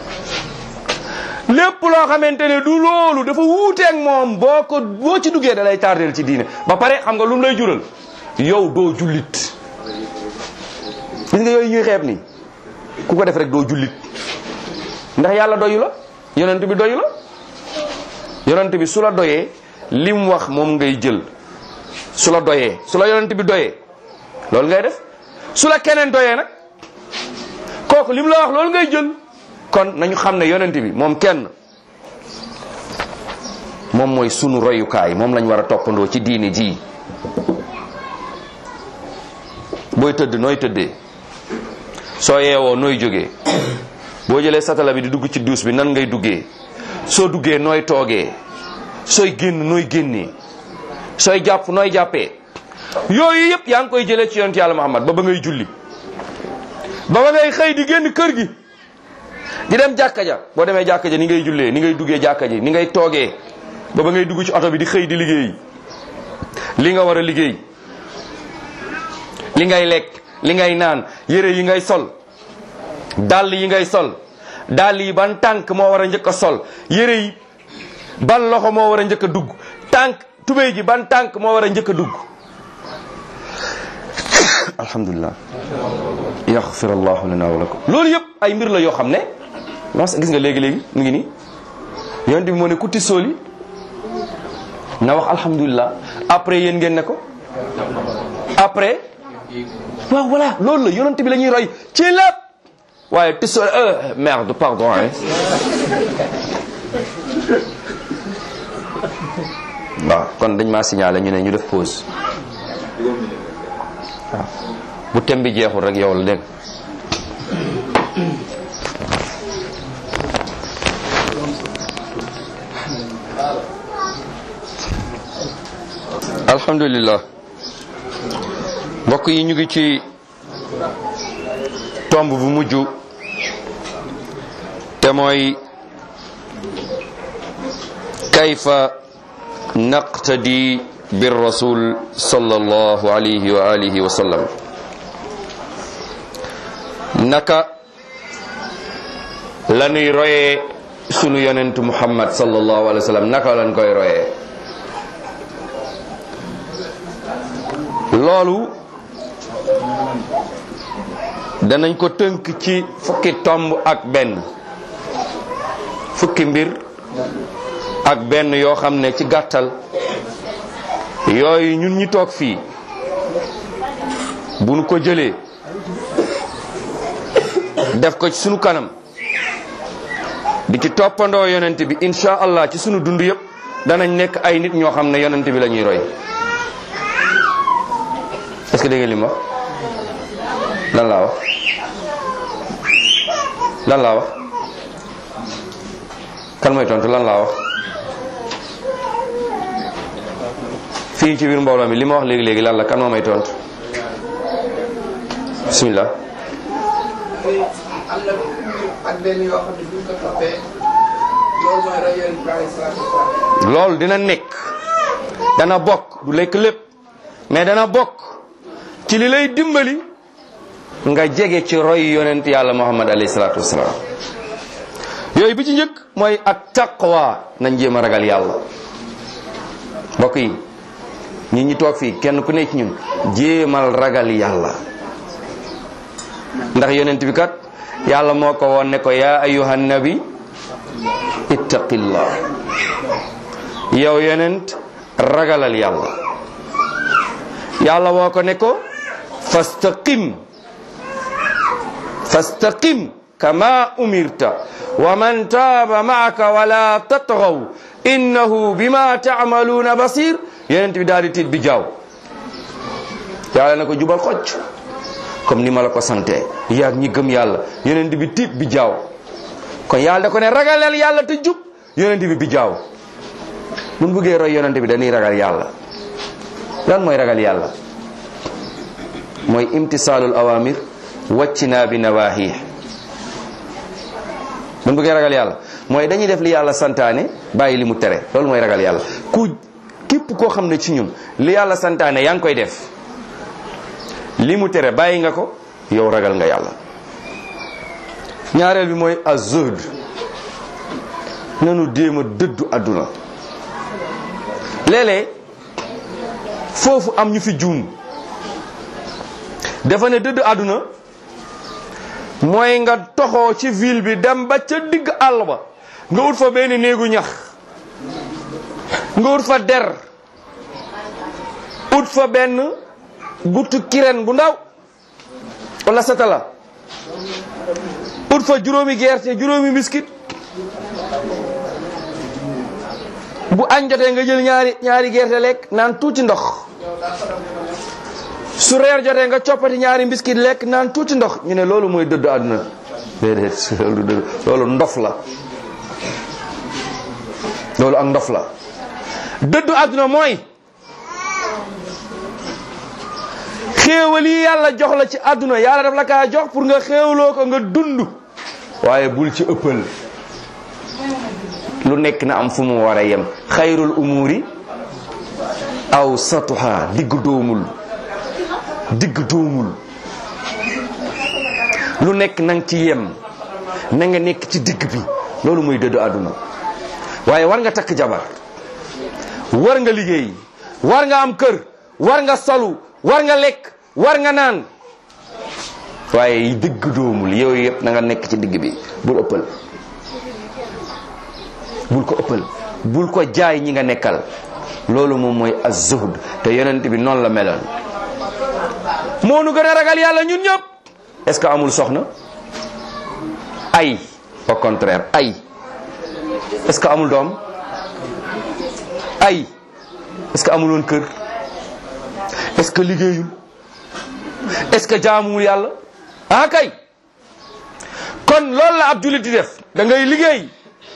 lépp loo xamante ne du loolu dafa wuuteeg moom boo ko boo ci duggee da lay tardeel ci diine ba pare xam nga lu mu lay jural yow doo jullit gis nga yooyu ñuy xeeb nii ku ko def rek doo jullit ndax yàlla doyu la yonent bi doyu la yonent bi su la doyee lim wax moom ngay jël su la doyee su la yonent bi doyee loolu ngay def su la keneen doyee nag kooku lim la wax loolu ngay jël kon nañu xam ne yonent bi moom kenn moom mooy sunu royukaay moom lañ war a toppandoo ci diine ji booy tëdd nooy tëddee soo yeewoo nooy jógee boo jëlee satala bi di dugg ci duus bi nan ngay duggee soo duggee nooy toogee sooy génn nooy génnee sooy jàpp nooy jàppee yooyu yëpp yaa ngi koy jëlee ci yonent yàlla Muhammad ba ba ngay julli ba ba ngay xëy di génn kër gi di dem jàkka ja boo demee jàkka ja ni ngay jullee ni ngay duggee jàkka ji ni ngay toogee ba ba ngay dugg ci oto bi di xëy di liggéey li nga war a liggéey li ngay lekk li ngay naan yére yi ngay sol dàll yi ngay sol dàll yi ban tànk moo war a njëkk a sol yére yi ban loxo moo war a njëkk a dugg tànk tubéy ji ban tànk moo war a njëkk a dugg alhamdulilah yaxfir allahu lana wa lakum loolu yëpp ay mbir la yoo xam ne mas gis nga léegi-léegi mu ngi nii yonent bi moo ne kutti sooli na wax alhamdulilah après yéen ngeen ne ko après waaw voilà loolu la yonent bi la ñuy roy ci lépp waaye ti sooli euh merde pardon hein waaw kon dañ maa signalé ñu ne ñu def pause waaw bu tem bi jeexul rek yow la dégg alhamdulillah mbokk yi ñu ngi ci tomb bu mujj te mooy kayfa naqtadi bir rasul sallallahu alayhi wa alihi wa sallam naka lanuy royee sunu yonentu muhammad sallallahu alayhi wa sallam naka lan koy royee loolu danañ ko tënk ci fukki tomb ak benn fukki mbir ak benn yoo xam ne ci gàttal yooyu ñun ñi toog fii bu nu ko jëlee def ko ci sunu kanam di ci toppandoo yonent bi insha allah ci sunu dund yëpp danañ nekk ay nit ñoo xam ne yonent bi la ñuy roy est-ce que dégg ngeen li ma wax lan laa wax lan laa wax kan mooy tontu lan laa wax fii ci biir mbooloo mi li ma wax léegi léegi lan la kan moo may tontu bismillah am na ak benn yoo xam ne buñ ko toppee loolu mooy roy yonent bi alayhi salaatu wasalaam loolu dina nekk dana bokk du lekk lépp mais dana bokk ci li lay dimbali nga jege ci roy yonent yàlla muhammad alayhi salaatu wasalaam yooyu bi ci njëkk mooy ak taqwa nañ jéem a ragal yàlla mbokk yi ñi ñi toog fii kenn ku nekk ci ñun jéemal ragal yàlla ndax yonent bi kat yàlla moo ko woon ne ko yaa ayuhan nabi ittaqillah yow yonent ragalal yàlla yàlla woo ko ne ko fastaqim fastaqim kama umirta wa man taaba maaka wala tatgaw innahu bima taamaluuna basir yonent bi daal di tiit bi jaaw yàlla ne ko jubal xocc comme ni ma la ko sante yaag ñi gëm yàlla yonent bi tiit bi jaaw kon yàlla da ko ne ragalal yàlla te jub yonent bi bi jaaw mun bëggee roy yonent bi dañuy ragal yàlla lan mooy ragal yàlla mooy imtisaalul awamir wàccinaa bi nawaahi mun bëggee ragal yàlla mooy dañuy def li yàlla santaane bàyyi li mu tere loolu mooy ragal yàlla ku képp koo xam ne ci ñun li yàlla santaane yaa ngi koy def li mu tere bàyyi nga ko yow ragal nga yàlla ñaareel bi mooy az-zuhd nanu déem a dëddu àdduna léeg-léeg foofu am ñu fi juum dafa ne dëddu àdduna mooy nga toxoo ci ville bi dem ba ca digg àll ba nga ut fa benn néegu ñax nga ut fa der ut fa benn guttu kireen bu ndaw wala satala ut fa juróomi gerte juróomi miskit bu añ jotee nga jël ñaari ñaari gerte lekk naan tuuti ndox su reer jotee nga coppati ñaari mbiskit lekk naan tuuti ndox ñu ne loolu mooy dëddu àdduna déedéet loolu dëdd loolu ndof la loolu ak ndof la dëddu àdduna mooy xéewal yi yàlla jox la ci àdduna yàlla daf la kaa jox pour nga xéewloo ko nga dund waaye bul ci ëppal lu nekk na am fu mu war a yem xayrul umuri aw satuha digg doomul digg doomul lu nekk nang ci yem na nga nekk ci digg bi loolu mooy dëddu àdduna waaye war nga takk jabar war nga liggéey war nga am kër war nga solu war nga lekk war nga naan waaye digg doomul yooyu yëpp na nga nekk ci digg bi bul ëppal bul ko ëppal bul ko jaay ñi nga nekkal loolu moom mooy az-zuhd te yonent bi noonu la meloon moo nu gën a ragal yàlla ñun ñëpp est-ce que amul soxna ay au contraire ay est-ce que amul doom ay est-ce que amul woon kër est-ce que liggéeyul est-ce que jaamuwul yàlla ah kay kon loolu la ab jullit di def da ngay liggéey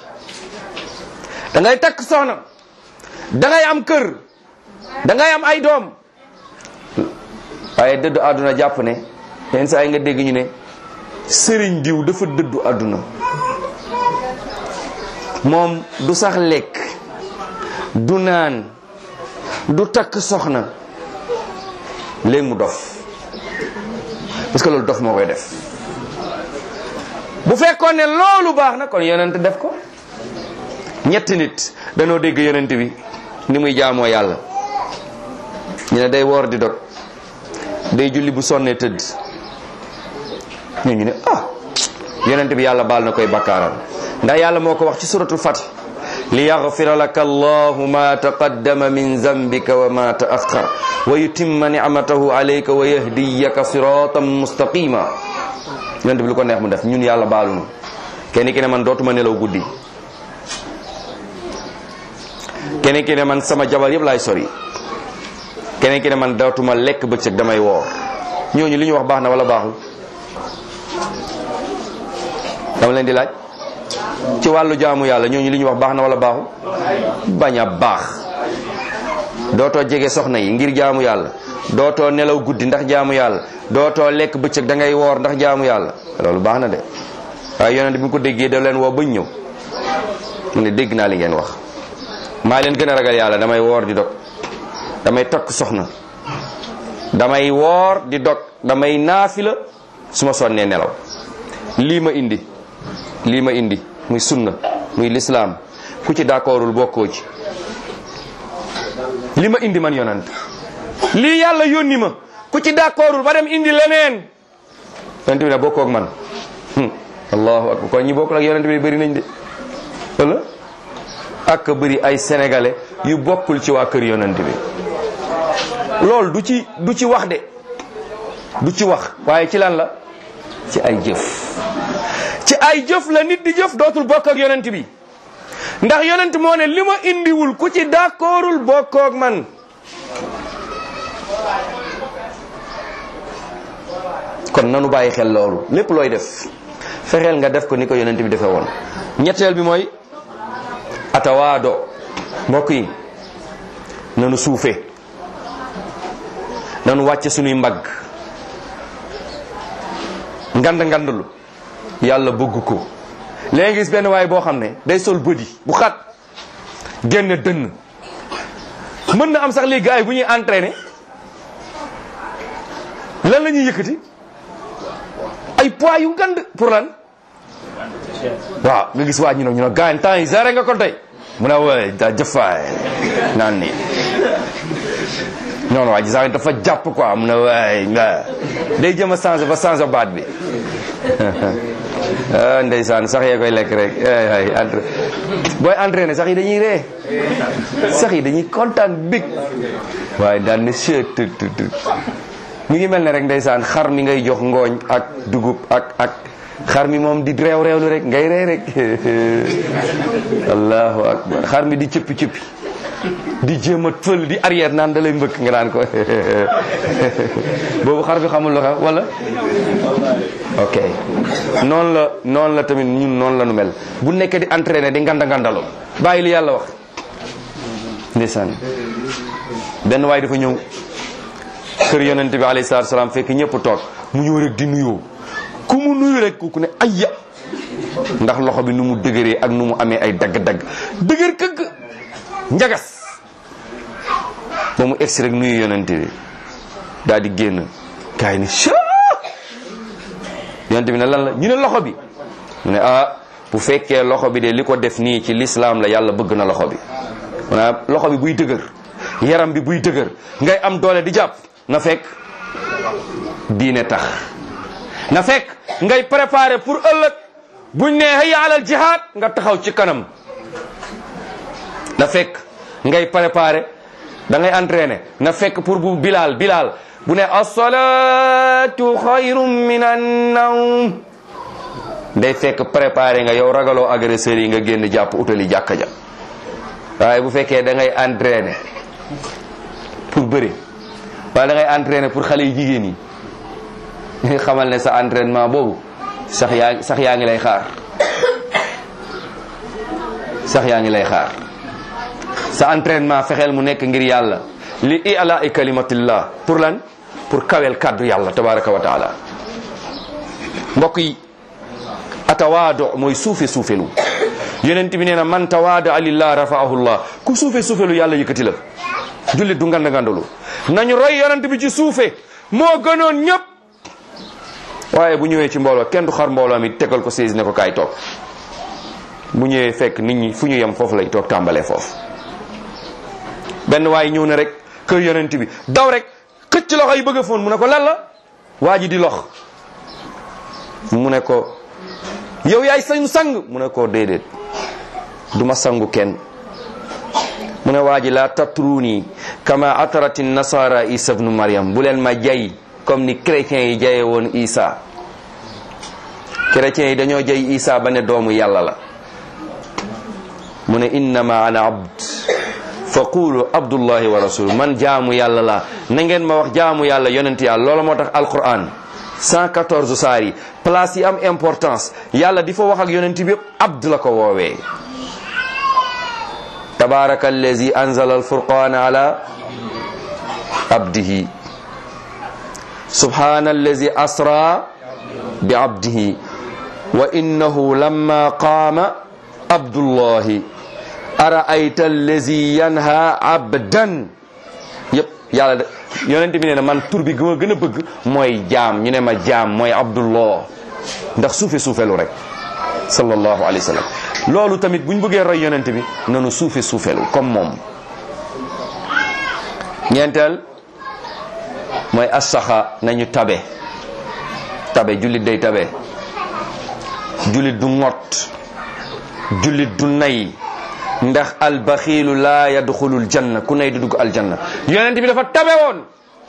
da ngay takk soxna da ngay am kër da ngay am ay doom waaye dëddu àdduna jàpp ne yenn saa yi nga dégg ñu ne sëriñ diw dafa dëddu àdduna moom du sax lekk du naan du takk soxna léegi mu dof parce que loolu dof moo koy def bu fekkoon ne loolu baax na kon yonent def ko ñetti nit danoo dégg yonent bi ni muy jaamoo yàlla ñu ne day woor di dog day julli bu sonnee tëdd ñu ñu ne ah yonent bi yàlla baal na koy bakkaaram ndax yàlla moo ko wax ci suratul fatih li yaghfira laka allahu ma taqaddama min zambika wa ma ta'akhkhar wa yutimma ni'matahu alayka wa yahdiyaka siratan mustaqima yonent bi lu ko neex mu def ñun yàlla baalunu kenn ki ne man dootuma nelaw guddi kenn ki ne man sama jabar yëpp laay sori keneen ki ne man dootuma lekk bëccëg damay woor ñooñu li ñu wax baax na wala baaxul dama leen di laaj ci wàllu jaamu yàlla ñooñu li ñu wax baax na wala baaxul bañ a baax dootoo jege soxna yi ngir jaamu yàlla dootoo nelaw guddi ndax jaamu yàlla dootoo lekk bëccëg da ngay woor ndax jaamu yàlla loolu baax na de waaye yonent bi mu ko déggee da leen woo bañ ñëw mu ne dégg naa li ngeen wax maa leen gën a ragal yàlla damay woor di dog damay tokk soxna damay woor di dog damay naafila su ma sonnee nelaw lii ma indi lii ma indi muy sunna muy lislaam ku ci d'accordul bokkoo ci li ma indi man yonant lii yàlla yónni ma ku ci d'accordul ba dem indi leneen yonent bi ne bokkoo ak man allahu akbar kon ñi bokkul ak yonent bi bëri nañ de wala ak bëri ay sénégalais yu bokkul ci waa kër yonent bi loolu du ci du ci wax de du ci wax waaye ci lan la ci ay jëf ci ay jëf la nit di jëf dootul bokk ak yonent bi ndax yonent moo ne li ma indiwul ku ci d'accordul bokkoog man kon nanu bàyyi xel loolu lépp looy def fexeel nga def ko ni ko yonent bi defee woon ñetteel bi mooy atawaado mbokk yi nanu suufe nanu wàcce sunuy mbagg ngand ngandlu yàlla bëgg ko léegi gis benn waay boo xam ne day sol bëdi bu xat génn dënn mën na am sax léegi gars yi bu ñuy entraîné lan la ñuy yëkkati ay poids yu ngand pour lan waaw nga gis waa ñu ne ñu ne gaañ temps yi géré nga ko tey mu ne waay da jëfaay naan nii non non waa ji sax dafa jàpp quoi mu ne waay nga day jëm a changé ba changé baat bi ah ndeysaan sax yee koy lekk rek ay entre booy entraîné sax yi dañuy ree sax yi dañuy kontaan big waaye daan ne seet tut tut tut mi ngi mel ne rek ndeysaan xar mi ngay jox ngooñ ak dugub ak ak xar mi moom di réew réewlu rek ngay ree rek allahu akbar xar mi di cëppi cëppi di jéem a fël di arrière naan da lay mbëkk nga naan ko boobu xar bi xamul lu xew wala ok noonu la noonu la tamit ñun noonu la nu mel bu nekkee di entraîné di nganda ngandalo bàyyi li yàlla wax ndeysaan benn waay dafa ñëw kër yonent bi alayhi salaatu salaam fekk ñëpp toog mu ñëw rek di nuyoo ku mu nuyu rek ku ne ayya ndax loxo bi nu mu dëgëree ak nu mu amee ay dagg-dagg dëgër këgg njagas ba mu egsi rek nuyu yonent bi daal di génn kaay ni sha yonent bi ne lan la ñu ne loxo bi mu ne ah bu fekkee loxo bi de li ko def nii ci lislaam la yàlla bëgg na loxo bi maanaam loxo bi buy dëgër yaram bi buy dëgër ngay am doole di jàpp na fekk diine tax na fekk ngay préparer pour ëllëg buñ ne hayya alal jihaad nga taxaw ci kanam na fekk ngay préparer da ngay entraîner na fekk pour bu bilal bilal bu ne as-salatu xayrun min an-nawm day fekk préparer nga yow ragaloo agresseur yi nga génn jàpp utali jàkka ja waaye bu fekkee da ngay entraîner pour bëri wala da ngay entraîner pour xale yu jigéen yi xamal ne sa entraînement boobu sax yaa sax yaa ngi lay xaar sax yaa ngi lay xaar sa entraînement fexeel mu nekk ngir yàlla li i'la i kalimatillah pour lan pour kawel kaddu yàlla tabaraka wa taala mbokk yi atawaado mooy suufe suufelu yonent bi nee na man tawaada lillah rafaahu llah ku suufe suufelu yàlla yëkkati la jullit du nganda ngandalu nañu roy yonent bi ci suufe moo gënoon ñëpp waaye bu ñëwee ci mbooloo kenn du xar mbooloo mi tegal ko siis ne ko kaay toog bu ñëwee fekk nit ñi fu ñu yem foofu lay toog tàmbalee foofu benn waaye ñëw na rek kër yonent bi daw rek xëcc loxo yi bëgg a foon mu ne ko lan la waa ji di lox mu ne ko yow yaay sañu sang mu ne ko déedéet du ma sangu kenn mu ne waa ji laa tatruuni kama atarati nasara isa bnu mariam bu leen ma jay comme ni chrétiens yi jaye woon isa chrétiens yi dañoo jay isa ba ne doomu yàlla la mu ne innama ana abd fa qulu abdullahi wa rasulu man jaamu yàlla la na ngeen ma wax jaamu yàlla yonent yàlla loola moo tax alquran 114 saar yi place yi am importance yàlla di fa wax ak yonent bi yëpp abd la ko woowee tabaraka allazi anzala alfurqana ala abdihi subhana allazi asra bi abdihi wa innahu lamma qaama abdullahi araayta allazi yanha abdan yëpp yàlla de yonent bi nee na man tur bi gën a gën a bëgg mooy jaam ñu ne ma jaam mooy abdullah ndax suufe suufelu rek sallallahu alayhi wa sallam loolu tamit bu ñu bëggee roy yonent bi nanu suufe suufelu comme moom ñeenteel mooy asaxa nañu tabe tabe jullit day tabe jullit du ŋot jullit du nay ndax albaxiilu laa yadxulul janna ku nay du dugg aljanna yonent bi dafa tabe woon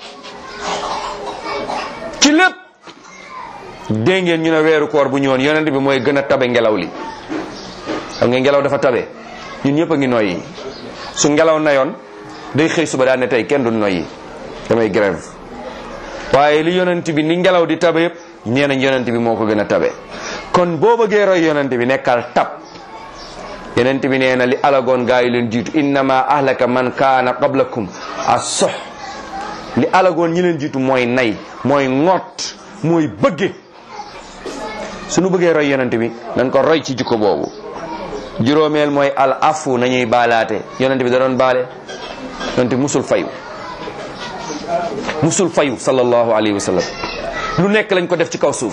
ci lépp dégg ngeen ñu ne weeru koor bu ñëwoon yonent bi mooy gën a tabe ngelaw li xam nga ngelaw dafa tabe ñun ñëpp a ngi noyyi su ngelaw nayoon day xëy suba daan ne tey kenn du noyyi damay grève waaye li yonent bi ni ngelaw di tabe yëpp nee nañ yonent bi moo ko gën a tabe kon boo bëggee roy yonent bi nekkal tab yonent bi nee na li alagoon gaa yi leen jiitu innama ahlaka man kaana qablakum as-soh li alagoon ñi leen jiitu mooy nay mooy ŋott mooy bëgge suñu bëggee roy yonent bi nañ ko roy ci jikko boobu juróomeel mooy al afu nañuy baalaate yonent bi da doon baale yonent bi musul fayu musul fayu sallallahu alayhi wa sallam lu nekk lañ ko def ci kaw suuf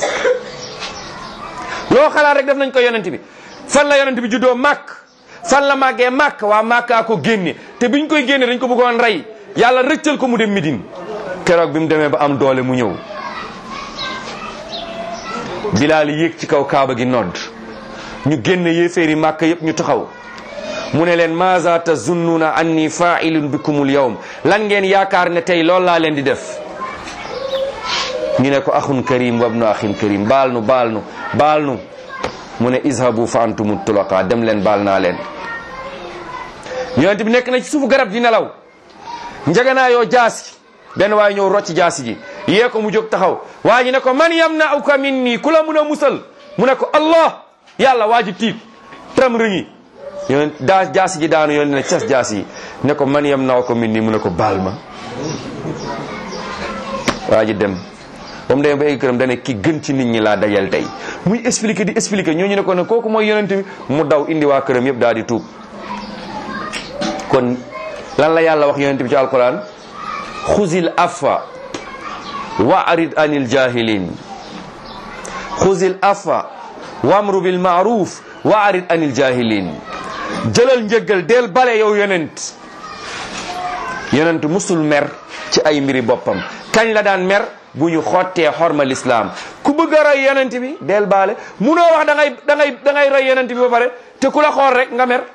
loo xalaat rek def nañ ko yonent bi fan la yonent bi juddoo màkk fan la màggee màkk waa màkkaa ko génne te biñ koy génne dañ ko bëggoon rey yàlla rëccal ko mu dem Médine keroog bi mu demee ba am doole mu ñëw bilaal yéeg ci kaw kaaba gi nodd ñu génne yéeféeri màkk yépp ñu taxaw mu ne leen maza tazunnuuna anni fa'ilun bikumul yawm lan ngeen yaakaar ne tey loolu laa leen di def ñu ne ko axun karim wabnu axin karim baal nu baal nu baal nu mu ne izhabu fa antum tulaqa dem leen baal naa leen yonent bi nekk na ci suufu garab di nelaw njagana yoo jaasi benn waaye ñëw rocc jaasi ji yee ko mu jóg taxaw waa ji ne ko man yamna'uka minni ku la mun a musal mu ne ko allah yàlla waa ji tiit tram rëñi yonent daa jaasi ji daanu yonent ne cas jaasi yi ne ko man yamna'uka minni mu ne ko baal ma waa ji dem ba mu demee ba egg këram dane ki gën ci nit ñi laa dajal tey muy expliquer di expliquer ñooñu ne ko ne kooku mooy yonent bi mu daw indi waa këram yëpp daal di tuub kon lan la yàlla wax yonent bi ci alquran xuzil afa wa arid anil jahilin xuzil afa wamru bil maaruf wa arid anil jahilin jëlal njëggal del bale yow yonent yonent musul mer ci ay mbiri boppam kañ la daan mer bu ñu xottee xorma lislaam ku bëgg a roy yonent bi del baale munoo wax da ngay da ngay da ngay roy yonent bi ba pare te ku la xool rek nga mer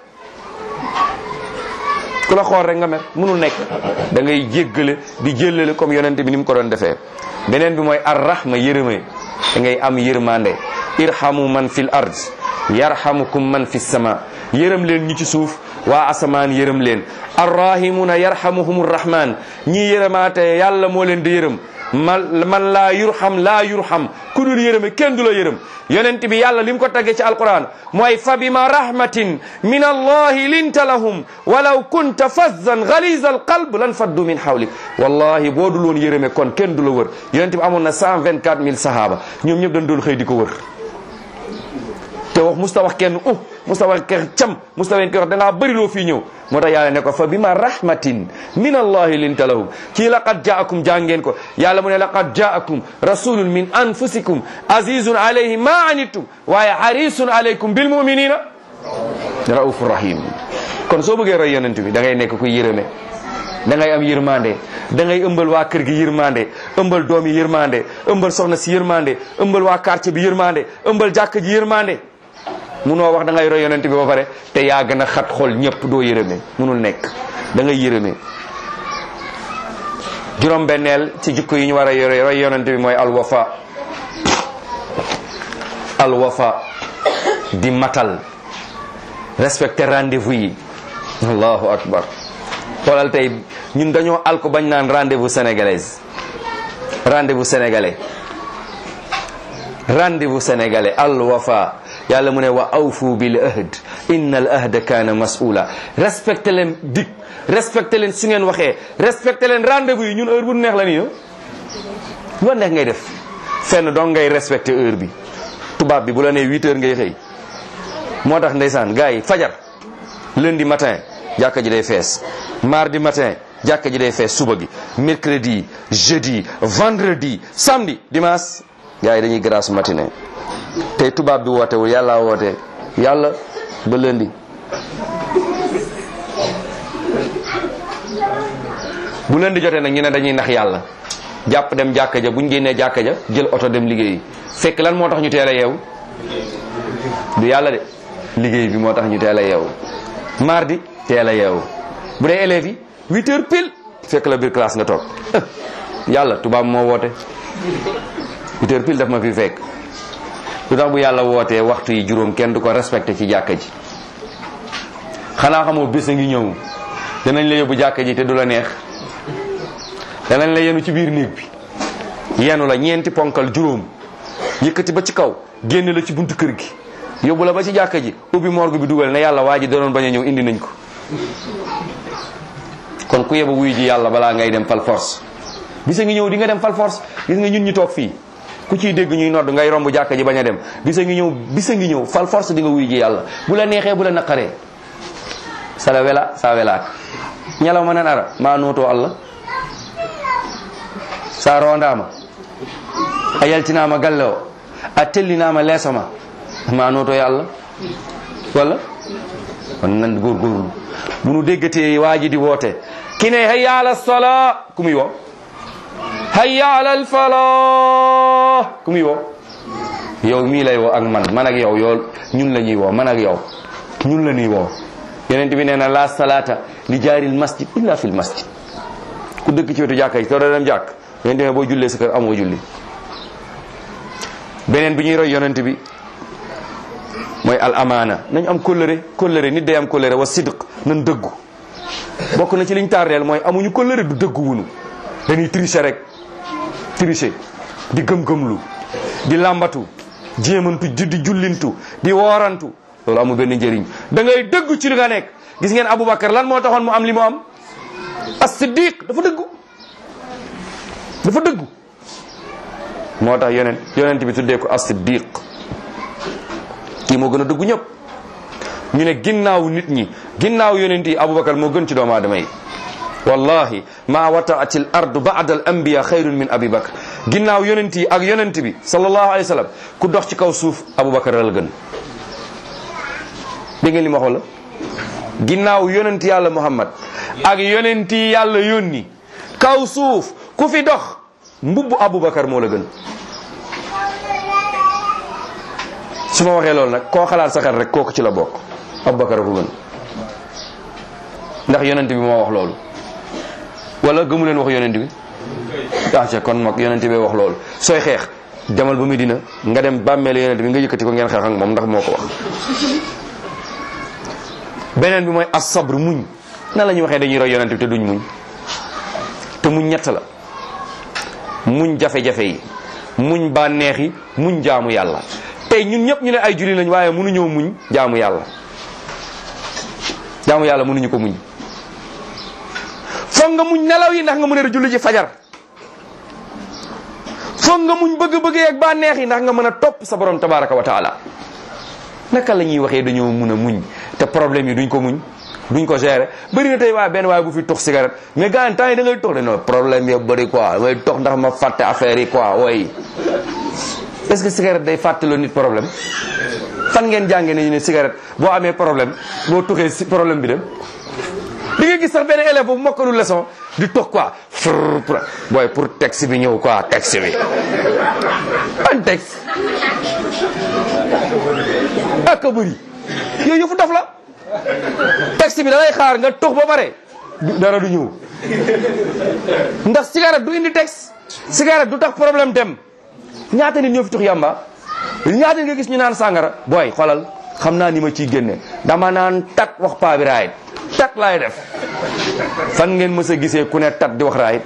ku la xool rek nga mer munul nekk da ngay jéggale di jéllale comme yonent bi ni mu ko doon defee beneen bi mooy ar rahma yërëme da ngay am yërmande irhamu man fil ard yarhamukum man fi sama yërëm leen ñi ci suuf waa asamaan yërëm leen arrahimuna yarhamuhum rahman ñi yërëmaate yàlla moo leen di yërëm man man laa yurham laa yurham ku dul yërëme kenn du la yërëm yonent bi yàlla li mu ko tagge ci alquran mooy fa bima rahmatin min allahi linta lahum walaw kunta fazzan galiza alqalb lan faddu min hawlik wallahi boo dul woon yërëme kon kenn du la wër yonent bi amoon na cent vingt quatre mille sahaba ñoom ñëpp dañ doon xëy di ko wër te wax musta wax kenn uh musta wax kenn cam musta wen ki wax da ngaa bëri loo fii ñëw moo tax yàlla ne ko fa bima rahmatin min allahi linta lahum kii laqad jaakum jàngeen ko yàlla mu ne laqad jaakum rasulun min anfusikum azizun alayhi ma anittum waaye harisun alaykum bil muminina raufur rahim kon soo bëggee roy yonent bi da ngay nekk kuy yërëme da ngay am yërmande da ngay ëmbal waa kër gi yërmande ëmbal doom yi yërmande ëmbal soxna si yërmande ëmbal waa quartier bi yërmande ëmbal jàkk ji yërmande munoo wax da ngay roy yonent bi ba pare te yaa gën a xat xol ñëpp doo yërëme munul nekk da ngay yërëme juróom benneel ci jikko yi ñu war a yore roy yonent bi mooy alwafa alwafa di matal respecter rendez-vous yi allahu akbar xoolal tey ñun dañoo alko bañ naan rendez-vous sénégalaise rendez-vous sénégalais rendez-vous sénégalais alwafa yàlla mu ne wa awfu bil ahd inna al ahda kaana mas'ula respecté leen dig respecté leen su ngeen waxee respecté leen rendez-vous yi ñun heure bu neex la nii lu neex ngay def fenn donc ngay respecté heure bi tubaab bi bu la nee huit heures ngay xëy moo tax ndeysaan gars yi fajar lundi matin jàkka ji day fees mardi matin jàkka ji day fees suba gi mercredi jeudi vendredi samedi dimanche gars yi dañuy grâce matinée tey tubaab bi wootewul yàlla woote yàlla ba lundi bu lundi jotee nag ñu ne dañuy nax yàlla jàpp dem jàkka ja buñ génnee jàkka ja jël oto dem liggéeyi fekk lan moo tax ñu teel a yeewu du yàlla de liggéey bi moo tax ñu teel a yeewu mardi teel a yeewu bu dee élèves yi huit heures pile fekk la biir classe nga toog yàlla tubaab moo woote huit heures pile daf ma fi fekk lu tax bu yàlla wootee waxtu yi juróom kenn du ko respecté ci jàkka ji xanaa xamoo bés a ngi ñëw danañ la yóbbu jàkka ji te du la neex danañ la yenu ci biir néeg bi yenu la ñeenti ponkal juróom yëkkati ba ci kaw génn la ci buntu kër gi yóbbu la ba ci jàkka ji ubbi morgue bi dugal ne yàlla waa ji da doon bañ a ñëw indi nañ ko kon ku yeba wuy ji yàlla balaa ngay dem fal force bisa ngi ñëw di nga dem fal force gis nga ñun ñu toog fii ku ciy dégg ñuy nodd ngay romb jàkka ji bañ a dem bisa ngi ñëw bisa ngi ñëw fal force di nga wuy ji yàlla bu la neexee bu la naqaree sala wela sa welaak ñalaw ma nan ara ma nootoo allah sa rondama a yaltinama galle o a tellinama leesoma ma noto ya allah walla on nan gorgorlu bunu déggatee waaji di woote kine hayya ala sala kumuy wo hayya ala al falah kumuy wo yow mii lay woo ak man man ak yow yow ñun la ñuy woo man ak yow ñun la ñuy woo yonent bi nee na la salata li jaaril masjid illa fil masjid ku dëkk ci wetu jàkka yi soo doo dem jàkk yonent bi boo jullee sa kër amoo julli beneen bi ñuy roy yonent bi mooy al amaana nañ am kóllëre kóllëre nit day am kóllëre wa sidq nan dëggu bokk na ci liñ tardeel mooy amuñu kóllëre du dëggu wunu dañuy tricher rek tricher di gëm-gëmlu di làmbatu jéemantu di di jullintu di woorantu loolu amul benn njëriñ da ngay dëggu ci li nga nekk gis ngeen Aboubacar lan moo taxoon mu am li mu am as-siddiq dafa dëggu dafa dëggu moo tax yonent yonent bi tuddee ko as-siddiq kii moo gën a dëggu ñëpp ñu ne ginnaaw nit ñi ginnaaw yonent yi Aboubacar moo gën ci doomu aadama yi wallahi ma wataat al ardu ba'da al anbiya xayrun min abi bakr ginnaaw yonent yi ak yonent bi sallallahu alayhi wa sallam ku dox ci kaw suuf Aboubacar la gën dégg ngeen li ma wax la ginnaaw yonent yàlla Muhammad ak yonent yi yàlla yónni kaw suuf ku fi dox mbubbu Aboubacar moo la gën su ma waxee loolu nag koo xalaat sa xel rek kooku ci la bokk Aboubacar a ko gën ndax yonent bi moo wax loolu wala gëmu leen wax yonent bi ah ca kon mag yonent bi wax loolu sooy xeex demal ba Medina nga dem bàmmeelu yonent bi nga yëkkati ko ngeen xeex ak moom ndax moo ko wax beneen bi mooy as sabr muñ na la ñuy waxee dañuy roy yonent bi te duñ muñ te muñ ñett la muñ jafe-jafe yi muñ bànneex yi muñ jaamu yàlla tey ñun ñëpp ñu ne ay julli lañ waaye mënuñoo muñ jaamu yàlla jaamu yàlla mënuñu ko muñ foog nga muñ nelaw yi ndax nga mën a julli ji fajar foog nga muñ bëgg-bëgg ak bànneex yi ndax nga mën a topp sa borom tabaraka wa taala naka la ñuy waxee dañoo mun a muñ te problème yi duñ ko muñ duñ ko gérer bëri na tey waaye benn waaye bu fi tox cigarette mais gars yi temps yi da ngay tox de non problème yi bëri quoi damay tox ndax ma fàtte affaire yi quoi way est-ce que cigarette day fàttaloo nit problème fan ngeen jàngee ne ñu ne cigarette boo amee problème boo tuxee si problème bi dem di nga gis sax benn élève bu mokkalu leçon di tox quoi frrr pour booy pour texte bi ñëw quoi texte bi ban texte ak a bëri yooyu yëfu dof la texte bi da lay xaar nga tox ba pare du- dara du ñëw ndax cigarette du indi texte cigarette du tax problème dem ñaata nit ñoo fi tux yamba ñaata nit nga gis ñu naan sàngara booy xoolal xam naa ni ma ciy génne dama naan tat wax paa bi raayit tat laay def fan ngeen mës a gisee ku ne tat di wax raayit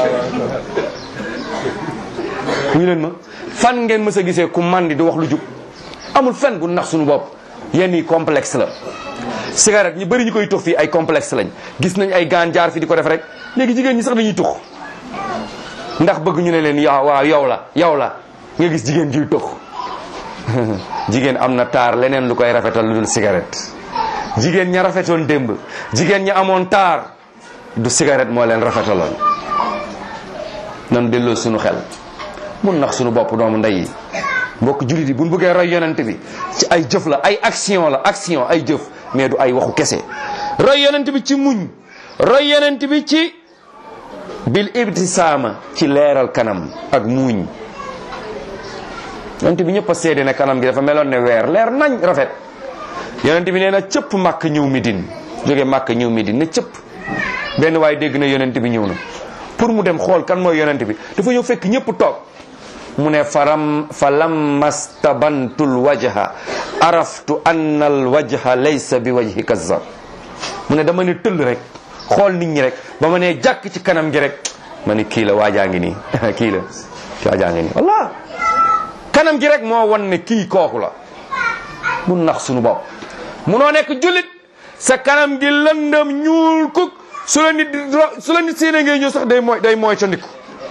ñu leen ma fan ngeen mës a gisee ku mandi di wax lu jub amul fen bu nax suñu bopp yenn yi complexe la cigarette ñu bëri ñu koy tux fii ay complexe lañ gis nañ ay gaan jaar fi di ko def rek léegi jigéen ñi sax dañuy tux ndax bëgg ñu ne leen yow waaw yow la yow la nga gis jigéen juy tux jigéen am na taar leneen lu koy rafetal lu dul cigarette jigéen ña rafetoon démb jigéen ña amoon taar du cigarette moo leen rafetaloon nan delloo suñu xel mun nax suñu bopp doomu ndey yi mbokk jullit yi buñ bëggee roy yonent bi ci ay jëf la ay action la action ay jëf mais du ay waxu kese roy yonent bi ci muñ roy yonent bi ci bil ibtisaama ci leeral kanam ak muuñ yonent bi ñëpp a seede ne kanam gi dafa meloon ne weer leer nañ rafet yonent bi nee na cëpp màkk ñëw Medine jóge màkk ñëw Medine ne cëpp benn waaye dégg na yonent bi ñëw na pour mu dem xool kan mooy yonent bi dafa ñëw fekk ñëpp toog mu ne faram fa lammastabantul wajha araftu anna al wajha laysa bi wajhi kazzab mu ne dama ne tëll rek xool nit ñi rek ba ma ne jàkk ci kanam gi rek ma ni kii la waajaa ngi nii kii la waajaa ngi nii wallah kanam gi rek moo wan ne kii kooku la mu nax suñu bopp munoo nekk jullit sa kanam gi lëndëm ñuul kuk su la nit di ro- su la nit séenee ngay ñëw sax day mooy day mooy ca ndiku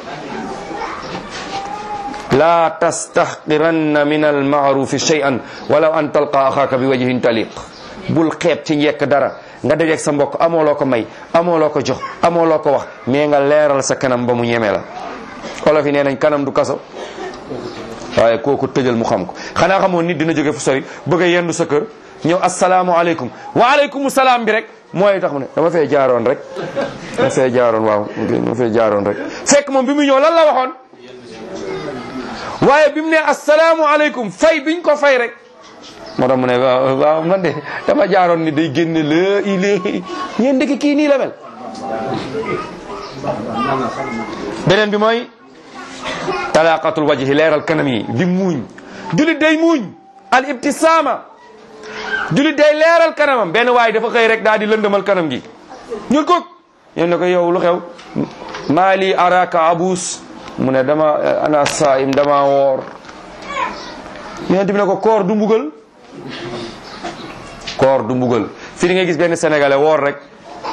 la tastahqiranna min almaarufi shay'an walaw an talqa axaaka bi wajhin taliq bul xeeb ci njekk dara nga dajeeg sa mbokk amoo loo ko may amoo loo ko jox amoo loo ko wax mais nga leeral sa kanam ba mu ñeme la olof yi nee nañ kanam du kaso waaye kooku tëjal mu xam ko xanaa xamoon nit dina jóge fu sori bëgg a yendu sa kër ñëw asalaamualeykum waaleykum salaam bi rek mooy tax mu ne dama fee jaaroon rek dama fee jaaroon waaw dama fee jaaroon rek fekk moom bi mu ñëw lan la waxoon waaye bi mu ne asalaamualeykum fay biñ ko fay rek moo tax mu ne waaw waaw man de dama jaaroon ni day génne la ilé ñeen dëkk kii nii la mel beneen bi mooy talaqatul wajhi leeral kanam yi di muuñ julit day muuñ al ibtisaama julit day leeral kanamam benn waaye dafa xëy rek daal di lëndëmal kanam gi ñun ko yéen ne ko yow lu xew maali araka abus mu ne dama ana saim dama woor yonent bi ne ko koor du mbugal koor du mbugal fii di nga gis benn sénégalais woor rek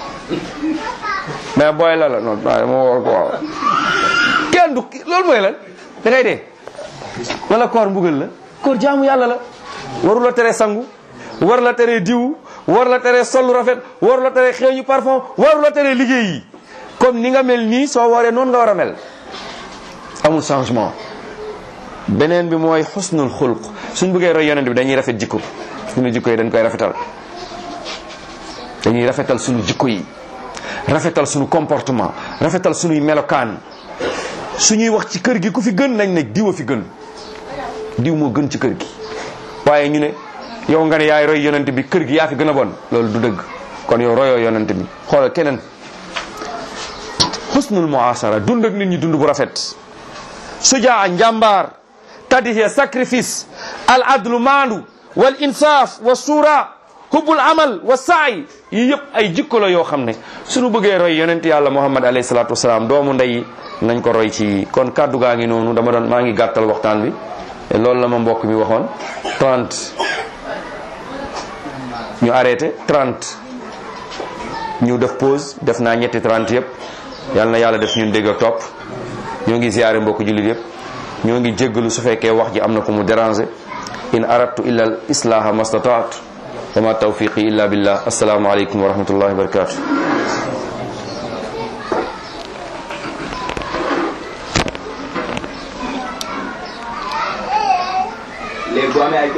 mais booy la la non waaye dama woor ko kenn du loolu mooy lan da ngay dee wala koor mbugal la koor jaamu yàlla la waru la tere sangu war la tere diw war la tere sol rafet war la tere xeeñu parfum waru la tere liggéey yi comme ni nga mel nii soo waree noonu nga war a mel amul changement beneen bi mooy xusnul xulq suñ bëggee roy yonent bi dañuy rafet jikko suñu jikko yi dañ koy rafetal dañuy rafetal suñu jikko yi rafetal suñu comportement rafetal suñuy melokaan suñuy wax ci kër gi ku fi gën nañ ne diw a fi gën diw moo gën ci kër gi waaye ñu ne yow nga ne yaay roy yonent bi kër gi yaa fi gën a bon loolu du dëgg kon yow royoo yonent bi xoolal keneen xusnul muasara dund ak nit ñi dund bu rafet sujaa njàmbaar tadihe sacrifice al adlu maandu wal insaaf wa suura hubbul amal wa saay yi yëpp ay jikko la yoo xam ne suñu bëggee roy yonent yàlla muhammad alayhi salaatu wasalaam doomu ndey nañ ko roy ci kon kàddu gaa ngi noonu dama doon maa ngi gàttal waxtaan bi et loolu la ma mbokk mi waxoon 30 ñu arrêté 30 ñu def pause def naa ñetti 30 yëpp yal na yàlla def ñun dégg ak topp ñoo ngi ziyaare mbokk jullit yëpp ñoo ngi jéggalu su fekkee wax ji am na ko mu déranger in aradtu illa al islaha mastataatu wa ma tawfiqi illa billah assalaamu aleykum wa rahmatullahi wa barakatuh léegi bu amee ay